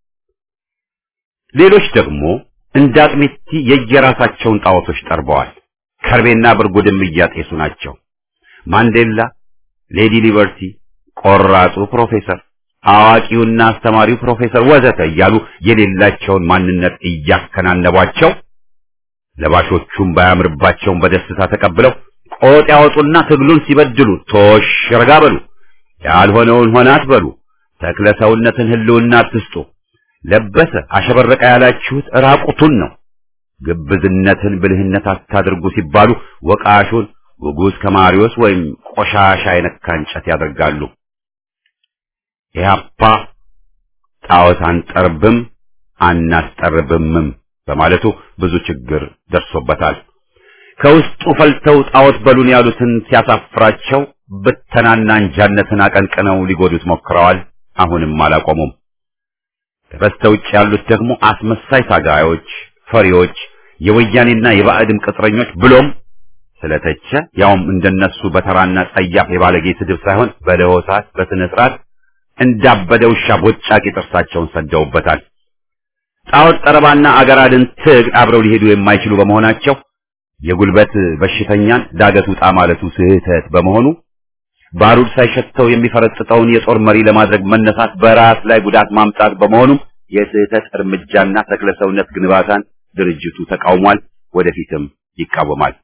ሌሎች ደግሞ እንደ አጥሚቲ የየራሳቸውን ጣዖቶች ጠርበዋል። ከርቤና ብርጉድም እያጤሱ ናቸው። ማንዴላ፣ ሌዲ ሊበርቲ፣ ቆራጡ ፕሮፌሰር፣ አዋቂውና አስተማሪው ፕሮፌሰር ወዘተ እያሉ የሌላቸውን ማንነት እያከናነቧቸው ለባሾቹም ባያምርባቸውም በደስታ ተቀብለው ቆጥ ያወጡና ትግሉን ሲበድሉ ቶሽ ረጋ በሉ፣ ያልሆነውን ሆነ አትበሉ፣ ተክለ ሰውነትን ህልውና አትስጡ፣ ለበሰ አሸበረቀ ያላችሁት ራቁቱን ነው፣ ግብዝነትን ብልህነት አታድርጉ ሲባሉ ወቃሹን ውጉዝ ከማሪዎስ ወይም ቆሻሻ የነካ እንጨት ያደርጋሉ። ኢህአፓ ጣዖት አንጠርብም አናስጠርብምም በማለቱ ብዙ ችግር ደርሶበታል። ከውስጡ ፈልተው ጣዖት በሉን ያሉትን ሲያሳፍራቸው ብተናና እንጃነትን አቀንቅነው ሊጎዱት ሞክረዋል። አሁንም አላቆሙም። በስተውጭ ያሉት ደግሞ አስመሳይ ታጋዮች፣ ፈሪዎች፣ የወያኔና የባዕድም ቅጥረኞች ብሎም ስለተቸ ያውም እንደነሱ በተራና ጸያፍ የባለጌ ስድብ ሳይሆን በለሆሳት በስነ ስርዓት እንዳበደ ውሻ ቦጫቂ ጥርሳቸውን ሰደውበታል። ጣዖት ጠረባና አገር አድን ትግል አብረው ሊሄዱ የማይችሉ በመሆናቸው የጉልበት በሽተኛን ዳገት ውጣ ማለቱ ስህተት በመሆኑ ባሩድ ሳይሸተው የሚፈረጥጠውን የጦር መሪ ለማድረግ መነሳት በራስ ላይ ጉዳት ማምጣት በመሆኑም የስህተት እርምጃና ተክለ ሰውነት ግንባታን ድርጅቱ ተቃውሟል፣ ወደፊትም ይቃወማል።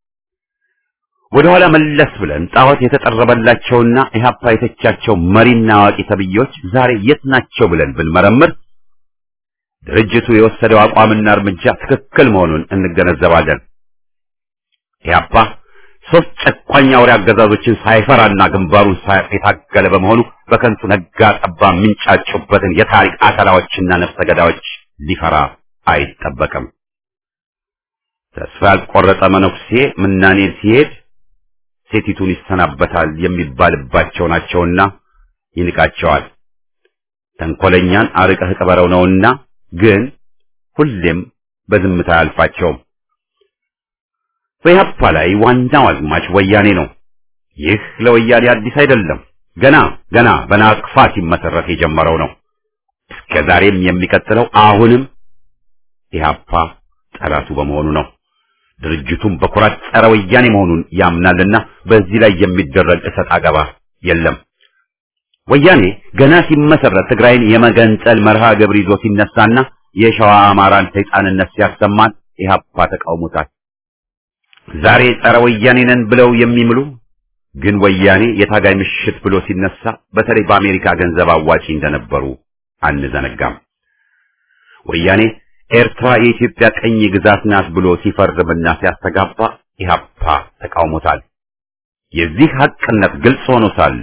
ወደኋላ መለስ ብለን ጣዖት የተጠረበላቸውና ኢህአፓ የተቻቸው መሪና አዋቂ ተብዬዎች ዛሬ የት ናቸው ብለን ብንመረምር ድርጅቱ የወሰደው አቋምና እርምጃ ትክክል መሆኑን እንገነዘባለን። ኢህአፓ ሶስት ጨቋኝ አውሬ አገዛዞችን ሳይፈራና ግንባሩን ሳያቅ የታገለ በመሆኑ በከንቱ ነጋ ጠባ የሚንጫጩበትን የታሪክ አተላዎችና ነፍሰ ገዳዮች ሊፈራ አይጠበቅም። ተስፋ ያልቆረጠ መነኩሴ ምናኔን ሲሄድ ሴቲቱን ይሰናበታል የሚባልባቸው ናቸውና ይንቃቸዋል። ተንኮለኛን አርቀህ ቅበረው ነውና ግን ሁሌም በዝምታ አያልፋቸውም። በኢህአፓ ላይ ዋናው አዝማች ወያኔ ነው። ይህ ለወያኔ አዲስ አይደለም። ገና ገና በናቅፋ ሲመሰረት የጀመረው ነው። እስከ ዛሬም የሚቀጥለው አሁንም ኢህአፓ ጠላቱ በመሆኑ ነው። ድርጅቱም በኩራት ጸረ ወያኔ መሆኑን ያምናልና በዚህ ላይ የሚደረግ እሰጥ አገባ የለም። ወያኔ ገና ሲመሰረት ትግራይን የመገንጠል መርሃ ግብር ይዞ ሲነሳና የሸዋ አማራን ሰይጣንነት ሲያሰማን ኢህአፓ ተቃውሞታል። ዛሬ ጸረ ወያኔ ነን ብለው የሚምሉ ግን ወያኔ የታጋይ ምሽት ብሎ ሲነሳ በተለይ በአሜሪካ ገንዘብ አዋጪ እንደነበሩ አንዘነጋም። ወያኔ ኤርትራ የኢትዮጵያ ቀኝ ግዛት ናት ብሎ ሲፈርምና ሲያስተጋባ ኢህአፓ ተቃውሞታል። የዚህ ሐቅነት ግልጽ ሆኖ ሳለ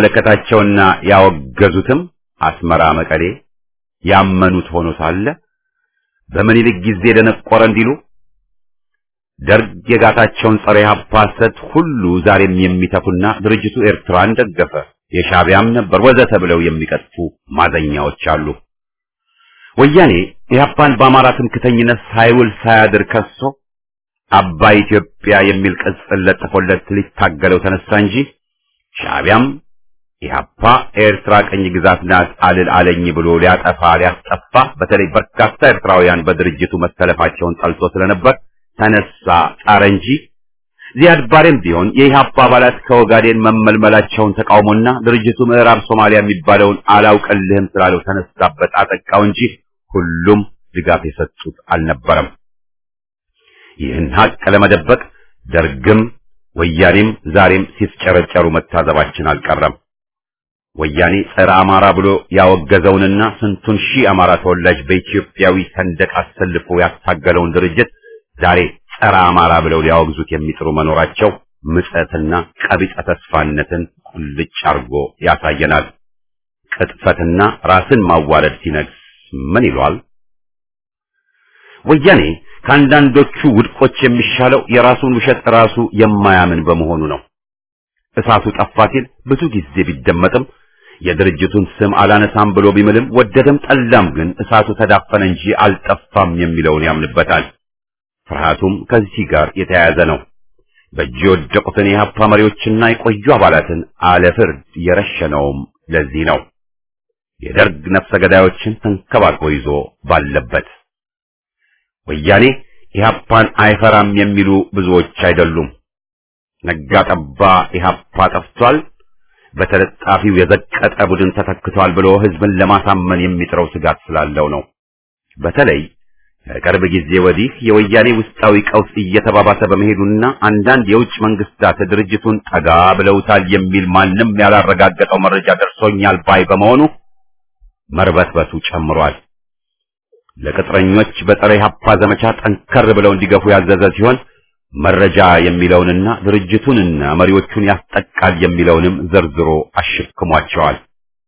የሚመለከታቸውና ያወገዙትም አስመራ፣ መቀሌ ያመኑት ሆኖ ሳለ በምኒልክ ጊዜ ደነቆረ እንዲሉ ደርግ የጋታቸውን ጸረ ኢህአፓ ሐሰት ሁሉ ዛሬም የሚተፉና ድርጅቱ ኤርትራን ደገፈ የሻዕቢያም ነበር ወዘተ ብለው የሚቀጥፉ ማዘኛዎች አሉ። ወያኔ ኢህአፓን በአማራ ትምክተኝነት ሳይውል ሳያድር ከሶ አባይ ኢትዮጵያ የሚል ቅጽል ለጥፎለት ሊታገለው ተነሳ እንጂ ሻዕቢያም ኢህአፓ ኤርትራ ቀኝ ግዛት ናት አልል አለኝ ብሎ ሊያጠፋ ሊያስጠፋ በተለይ በርካታ ኤርትራውያን በድርጅቱ መሰለፋቸውን ጠልቶ ስለነበር ተነሳ ጣረ እንጂ ዚያድ ባሬም ቢሆን የኢህአፓ አባላት ከኦጋዴን መመልመላቸውን ተቃውሞና ድርጅቱ ምዕራብ ሶማሊያ የሚባለውን አላውቅልህም ስላለው ተነሳበት አጠቃው እንጂ ሁሉም ድጋፍ የሰጡት አልነበረም። ይህን ሀቅ ለመደበቅ ደርግም ወያኔም ዛሬም ሲፍጨረጨሩ መታዘባችን አልቀረም። ወያኔ ጸረ አማራ ብሎ ያወገዘውንና ስንቱን ሺህ አማራ ተወላጅ በኢትዮጵያዊ ሰንደቅ አሰልፎ ያታገለውን ድርጅት ዛሬ ጸረ አማራ ብለው ሊያወግዙት የሚጥሩ መኖራቸው ምጸትና ቀቢጸ ተስፋነትን ቁልጭ አርጎ ያሳየናል። ቅጥፈትና ራስን ማዋረድ ሲነግስ ምን ይሏል? ወያኔ ከአንዳንዶቹ ውድቆች የሚሻለው የራሱን ውሸት ራሱ የማያምን በመሆኑ ነው። እሳቱ ጠፋ ሲል ብዙ ጊዜ ቢደመጥም የድርጅቱን ስም አላነሳም ብሎ ቢምልም ወደደም ጠላም ግን እሳቱ ተዳፈነ እንጂ አልጠፋም የሚለውን ያምንበታል። ፍርሃቱም ከዚህ ጋር የተያያዘ ነው። በእጅ የወደቁትን የሀፓ መሪዎችና የቆዩ አባላትን አለፍርድ የረሸነውም ለዚህ ነው። የደርግ ነፍሰ ገዳዮችን ተንከባክቦ ይዞ ባለበት ወያኔ ኢህአፓን አይፈራም የሚሉ ብዙዎች አይደሉም። ነጋ ጠባ ኢህአፓ ጠፍቷል፣ በተለጣፊው የዘቀጠ ቡድን ተተክቷል ብሎ ህዝብን ለማሳመን የሚጥረው ስጋት ስላለው ነው። በተለይ ከቅርብ ጊዜ ወዲህ የወያኔ ውስጣዊ ቀውስ እየተባባሰ በመሄዱና አንዳንድ የውጭ መንግስታት ድርጅቱን ጠጋ ብለውታል የሚል ማንም ያላረጋገጠው መረጃ ደርሶኛል ባይ በመሆኑ መርበትበቱ ጨምሯል። ለቅጥረኞች በጸረ ኢህአፓ ዘመቻ ጠንከር ብለው እንዲገፉ ያዘዘ ሲሆን መረጃ የሚለውንና ድርጅቱንና መሪዎቹን ያስጠቃል የሚለውንም ዘርዝሮ አሽክሟቸዋል።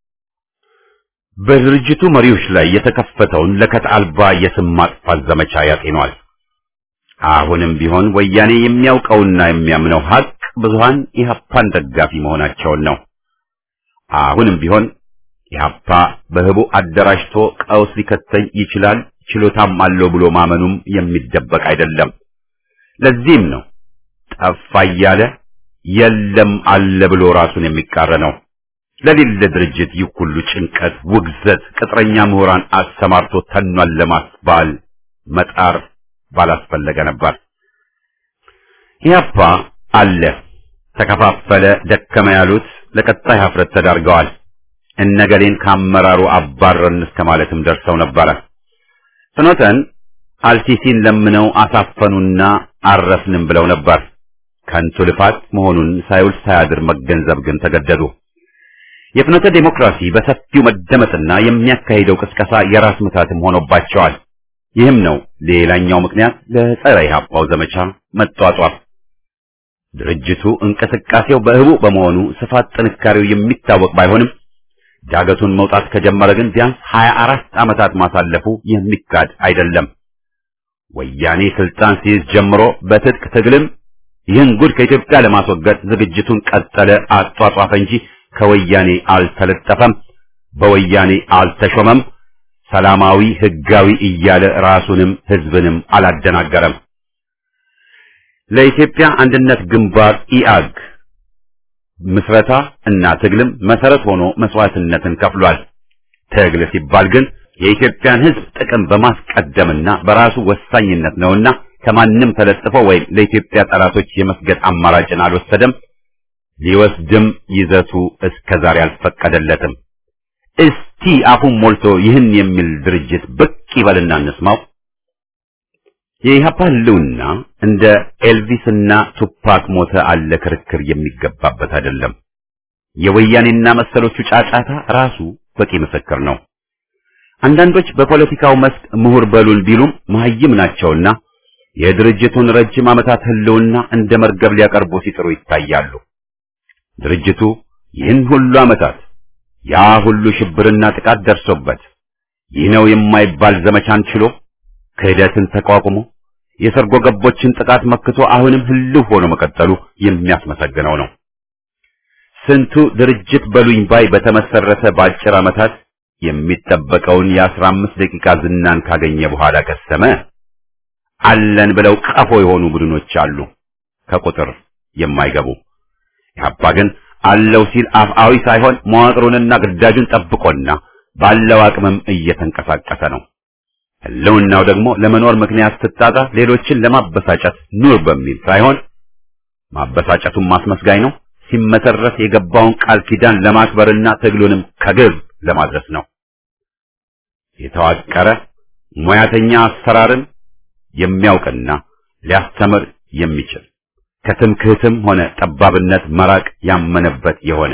በድርጅቱ መሪዎች ላይ የተከፈተውን ለከት አልባ የስም ማጥፋት ዘመቻ ያጤኗል። አሁንም ቢሆን ወያኔ የሚያውቀውና የሚያምነው ሀቅ ብዙሃን ኢህአፓን ደጋፊ መሆናቸውን ነው። አሁንም ቢሆን ኢህአፓ በህቡ አደራጅቶ ቀውስ ሊከተኝ ይችላል ችሎታም አለው ብሎ ማመኑም የሚደበቅ አይደለም። ለዚህም ነው ጠፋ እያለ የለም አለ ብሎ ራሱን የሚቃረነው። ለሌለ ድርጅት ይህ ሁሉ ጭንቀት፣ ውግዘት፣ ቅጥረኛ ምሁራን አሰማርቶ ተኗል ለማስባል መጣር ባላስፈለገ ነበር። ኢህአፓ አለ፣ ተከፋፈለ፣ ደከመ ያሉት ለቀጣይ ሀፍረት ተዳርገዋል። እነገሌን ከአመራሩ አባረን እስከ ማለትም ደርሰው ነበረ። ፍኖተን አልሲሲን ለምነው አሳፈኑና አረፍንም ብለው ነበር። ከንቱ ልፋት መሆኑን ሳይውል ሳያድር መገንዘብ ግን ተገደዱ። የፍኖተ ዴሞክራሲ በሰፊው መደመጥና የሚያካሂደው ቅስቀሳ የራስ ምታትም ሆኖባቸዋል። ይህም ነው ሌላኛው ምክንያት ለጸረ ኢህአፓው ዘመቻ መጧጧፍ። ድርጅቱ እንቅስቃሴው በህቡ በመሆኑ ስፋት ጥንካሬው የሚታወቅ ባይሆንም ዳገቱን መውጣት ከጀመረ ግን ቢያንስ 24 ዓመታት ማሳለፉ የሚካድ አይደለም። ወያኔ ስልጣን ሲይዝ ጀምሮ በትጥቅ ትግልም ይህን ጉድ ከኢትዮጵያ ለማስወገድ ዝግጅቱን ቀጠለ፣ አጧጧፈ እንጂ ከወያኔ አልተለጠፈም፣ በወያኔ አልተሾመም፣ ሰላማዊ ህጋዊ እያለ ራሱንም ህዝብንም አላደናገረም። ለኢትዮጵያ አንድነት ግንባር ኢአግ ምስረታ እና ትግልም መሰረት ሆኖ መስዋዕትነትን ከፍሏል። ትግል ሲባል ግን የኢትዮጵያን ህዝብ ጥቅም በማስቀደምና በራሱ ወሳኝነት ነውና ከማንም ተለጥፎ ወይም ለኢትዮጵያ ጠላቶች የመስገድ አማራጭን አልወሰደም። ሊወስድም ይዘቱ እስከዛሬ አልፈቀደለትም። እስቲ አፉን ሞልቶ ይህን የሚል ድርጅት ብቅ ይበልና እንስማው። የኢህአፓ ህልውና እንደ ኤልቪስና ቱፓክ ሞተ አለ ክርክር የሚገባበት አይደለም። የወያኔና መሰሎቹ ጫጫታ ራሱ በቂ ምስክር ነው። አንዳንዶች በፖለቲካው መስክ ምሁር በሉን ቢሉም መሀይም ናቸውና የድርጅቱን ረጅም ዓመታት ህልውና እንደ መርገብ ሊያቀርቡ ሲጥሩ ይታያሉ። ድርጅቱ ይህን ሁሉ ዓመታት ያ ሁሉ ሽብርና ጥቃት ደርሶበት ይህ ነው የማይባል ዘመቻን ችሎ ክህደትን ተቋቁሞ የሰርጎ ገቦችን ጥቃት መክቶ አሁንም ህልው ሆኖ መቀጠሉ የሚያስመሰግነው ነው። ስንቱ ድርጅት በሉኝ ባይ በተመሰረተ በአጭር ዓመታት የሚጠበቀውን የአስራ አምስት ደቂቃ ዝናን ካገኘ በኋላ ከሰመ። አለን ብለው ቀፎ የሆኑ ቡድኖች አሉ፣ ከቁጥር የማይገቡ። ኢህአፓ ግን አለው ሲል አፍአዊ ሳይሆን መዋቅሩንና ግዳጁን ጠብቆና ባለው አቅምም እየተንቀሳቀሰ ነው። ህልውናው ደግሞ ለመኖር ምክንያት ስታጣ ሌሎችን ለማበሳጨት ኑር በሚል ሳይሆን ማበሳጨቱን ማስመስጋኝ ነው። ሲመሰረት የገባውን ቃል ኪዳን ለማክበርና ትግሉንም ከግብ ለማድረስ ነው። የተዋቀረ ሙያተኛ አሰራርን የሚያውቅና ሊያስተምር የሚችል ከትምክህትም ሆነ ጠባብነት መራቅ ያመነበት የሆነ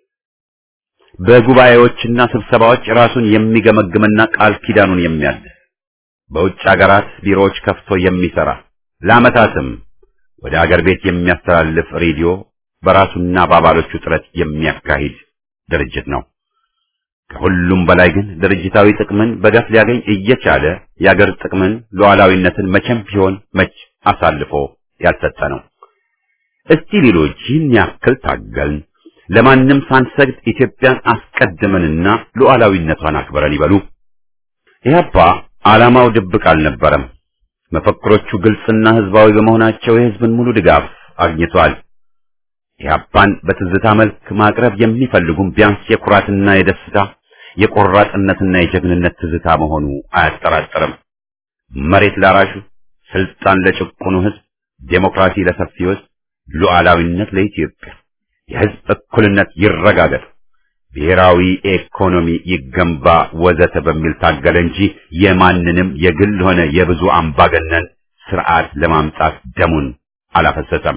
በጉባኤዎችና ስብሰባዎች ራሱን የሚገመግምና ቃል ኪዳኑን የሚያድስ በውጭ ሀገራት ቢሮዎች ከፍቶ የሚሰራ ለዓመታትም ወደ አገር ቤት የሚያስተላልፍ ሬዲዮ በራሱና በአባሎቹ ጥረት የሚያካሂድ ድርጅት ነው። ከሁሉም በላይ ግን ድርጅታዊ ጥቅምን በገፍ ሊያገኝ እየቻለ የአገር ጥቅምን ሉዓላዊነትን መቼም ቢሆን መች አሳልፎ ያልሰጠ ነው። እስቲ ሌሎች ይህን ያክል ታገልን፣ ለማንም ሳንሰግድ ኢትዮጵያን አስቀድመንና ሉዓላዊነቷን አክብረን ይበሉ። ኢህአፓ ዓላማው ድብቅ አልነበረም። መፈክሮቹ ግልጽና ህዝባዊ በመሆናቸው የህዝብን ሙሉ ድጋፍ አግኝቷል። ኢህአፓን በትዝታ መልክ ማቅረብ የሚፈልጉም ቢያንስ የኩራትና የደስታ የቆራጥነትና የጀግንነት ትዝታ መሆኑ አያጠራጥርም። መሬት ላራሹ፣ ስልጣን ለጭቁኑ ህዝብ፣ ዴሞክራሲ ለሰፊው ህዝብ፣ ሉዓላዊነት ለኢትዮጵያ፣ የህዝብ እኩልነት ይረጋገጥ፣ ብሔራዊ ኢኮኖሚ ይገንባ ወዘተ በሚል ታገለ እንጂ የማንንም የግል ሆነ የብዙ አምባገነን ስርዓት ለማምጣት ደሙን አላፈሰሰም።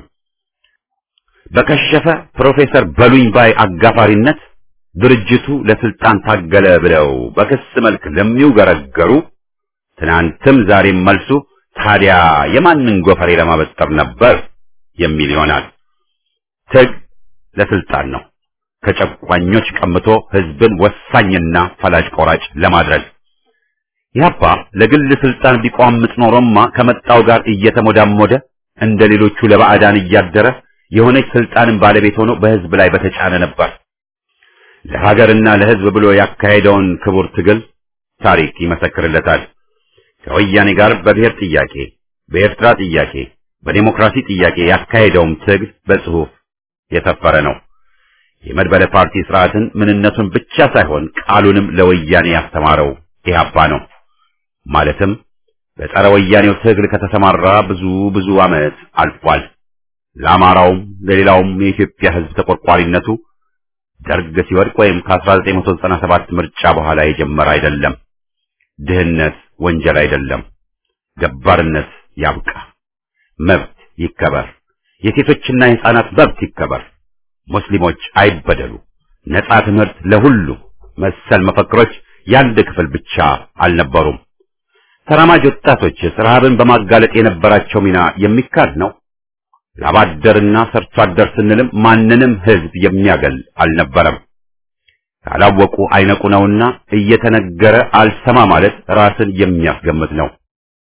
በከሸፈ ፕሮፌሰር በሉኝ ባይ አጋፋሪነት ድርጅቱ ለስልጣን ታገለ ብለው በክስ መልክ ለሚውገረገሩ ትናንትም ዛሬም መልሱ ታዲያ የማንን ጎፈሬ ለማበጠር ነበር የሚል ይሆናል። ትግ ለስልጣን ነው፣ ከጨቋኞች ቀምቶ ህዝብን ወሳኝና ፈላጭ ቆራጭ ለማድረግ። ኢህአፓ ለግል ስልጣን ቢቋምጥ ኖሮማ ከመጣው ጋር እየተሞዳሞደ እንደ ሌሎቹ ለባዕዳን እያደረ የሆነች ስልጣንን ባለቤት ሆኖ በህዝብ ላይ በተጫነ ነበር። ለሀገርና ለህዝብ ብሎ ያካሄደውን ክቡር ትግል ታሪክ ይመሰክርለታል። ከወያኔ ጋር በብሔር ጥያቄ፣ በኤርትራ ጥያቄ፣ በዴሞክራሲ ጥያቄ ያካሄደውም ትግል በጽሁፍ የሰፈረ ነው። የመድበለ ፓርቲ ስርዓትን ምንነቱን ብቻ ሳይሆን ቃሉንም ለወያኔ ያስተማረው ኢህአፓ ነው። ማለትም በጸረ ወያኔው ትግል ከተሰማራ ብዙ ብዙ ዓመት አልፏል። ለአማራውም ለሌላውም የኢትዮጵያ ህዝብ ተቆርቋሪነቱ ደርግ ሲወድቅ ወይም ከ1997 ምርጫ በኋላ የጀመረ አይደለም። ድህነት ወንጀል አይደለም። ገባርነት ያብቃ፣ መብት ይከበር፣ የሴቶችና የህፃናት መብት ይከበር፣ ሙስሊሞች አይበደሉ፣ ነጻ ትምህርት ለሁሉ መሰል መፈክሮች የአንድ ክፍል ብቻ አልነበሩም። ተራማጅ ወጣቶችስ ረሃብን በማጋለጥ የነበራቸው ሚና የሚካድ ነው። ላባደርና ሰርቶ አደር ስንልም ማንንም ህዝብ የሚያገል አልነበረም። ካላወቁ አይነቁ ነውና እየተነገረ አልሰማ ማለት ራስን የሚያስገምት ነው።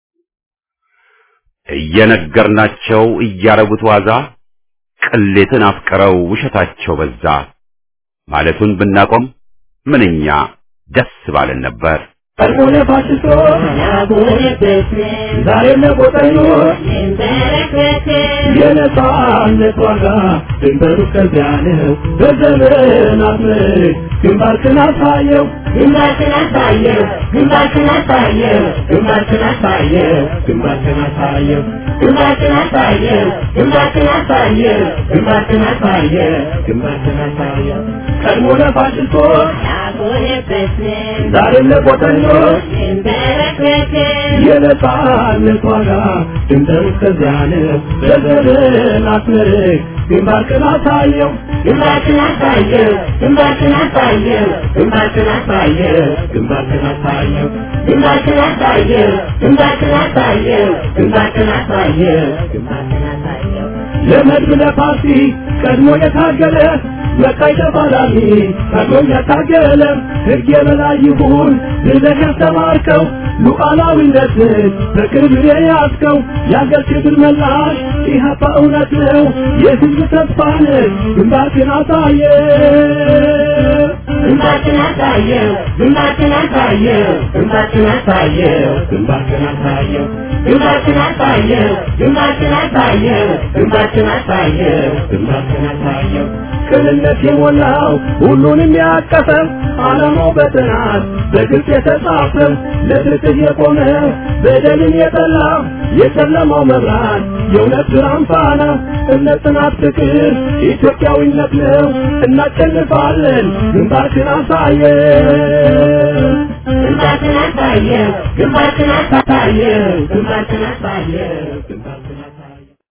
እየነገርናቸው እያረጉት ዋዛ ቅሌትን አፍቅረው ውሸታቸው በዛ ማለቱን ብናቆም ምንኛ ደስ ባለን ነበር። ቀድሞነ ፋሽስቶ ዛሬ ለቆጠኞች የነጻነት ዋጋ ድንበሩ ከዚያ ነው። በዘመናት ምርክ ግንባርክን አሳየው ግንባርክን አሳየው ግንባርክን አሳየው ግንባርክን አሳየው ግንባርክን አሳየው ግንባርክን አሳየው ግንባርክን አሳየው ግንባርክን አሳየው ግንባርክን አሳየው ቀድሞነ ፋሽስቶች ያጎነበስን ዛሬ ለቆጠኞች እንበረከክን የነጻነት ዋጋ ድንበሩ ከዚያ ነው። በዘመናት ምርክ ግንባርክን አሳየው ግንባርክን አሳየው ግንባርክን አሳየው ግንባርክን አሳየው ግንባርክን አሳየው ግንባርክን አሳየው ግንባርክን አሳየው ግንባርክን አሳየው ግንባርክን አሳየው ለመድብ ለፓርቲ ቀድሞ የታገለ መቃይ ተፋላሚ ቀድሞ ያታገለ ሕግ የበላይ ይሁን ብለህ ያስተማርከው ሉዓላዊነትን በቅርብ የያዝከው የአገር ክብር መላሽ ኢህአፓ እውነት ነው የህዝብ ተስፋ ነህ ግንባርክን አሳየ ግንባርክን አሳየው ግንባርክን አሳየው ግንባርክን አሳየው ግንባርክን አሳየው ግንባርክን አሳየው ግንባርክን አሳየው ግንባርክን አሳየው ግንባርክን አሳየው ቅንነት የሞላው ሁሉንም ያቀፈው ዓላማው በጥናት በግልጽ የተጻፈው ለፍትህ የቆመ በደልን የጠላ የጨለማው መብራት የእውነት ብርሃን ፋና እምነት፣ ጽናት፣ ፍቅር ኢትዮጵያዊነት ነው። እናሸንፋለን። ግንባርክን አሳየው ግንባርክን አሳየው ግንባርክን አሳየው ግንባርክን አሳየው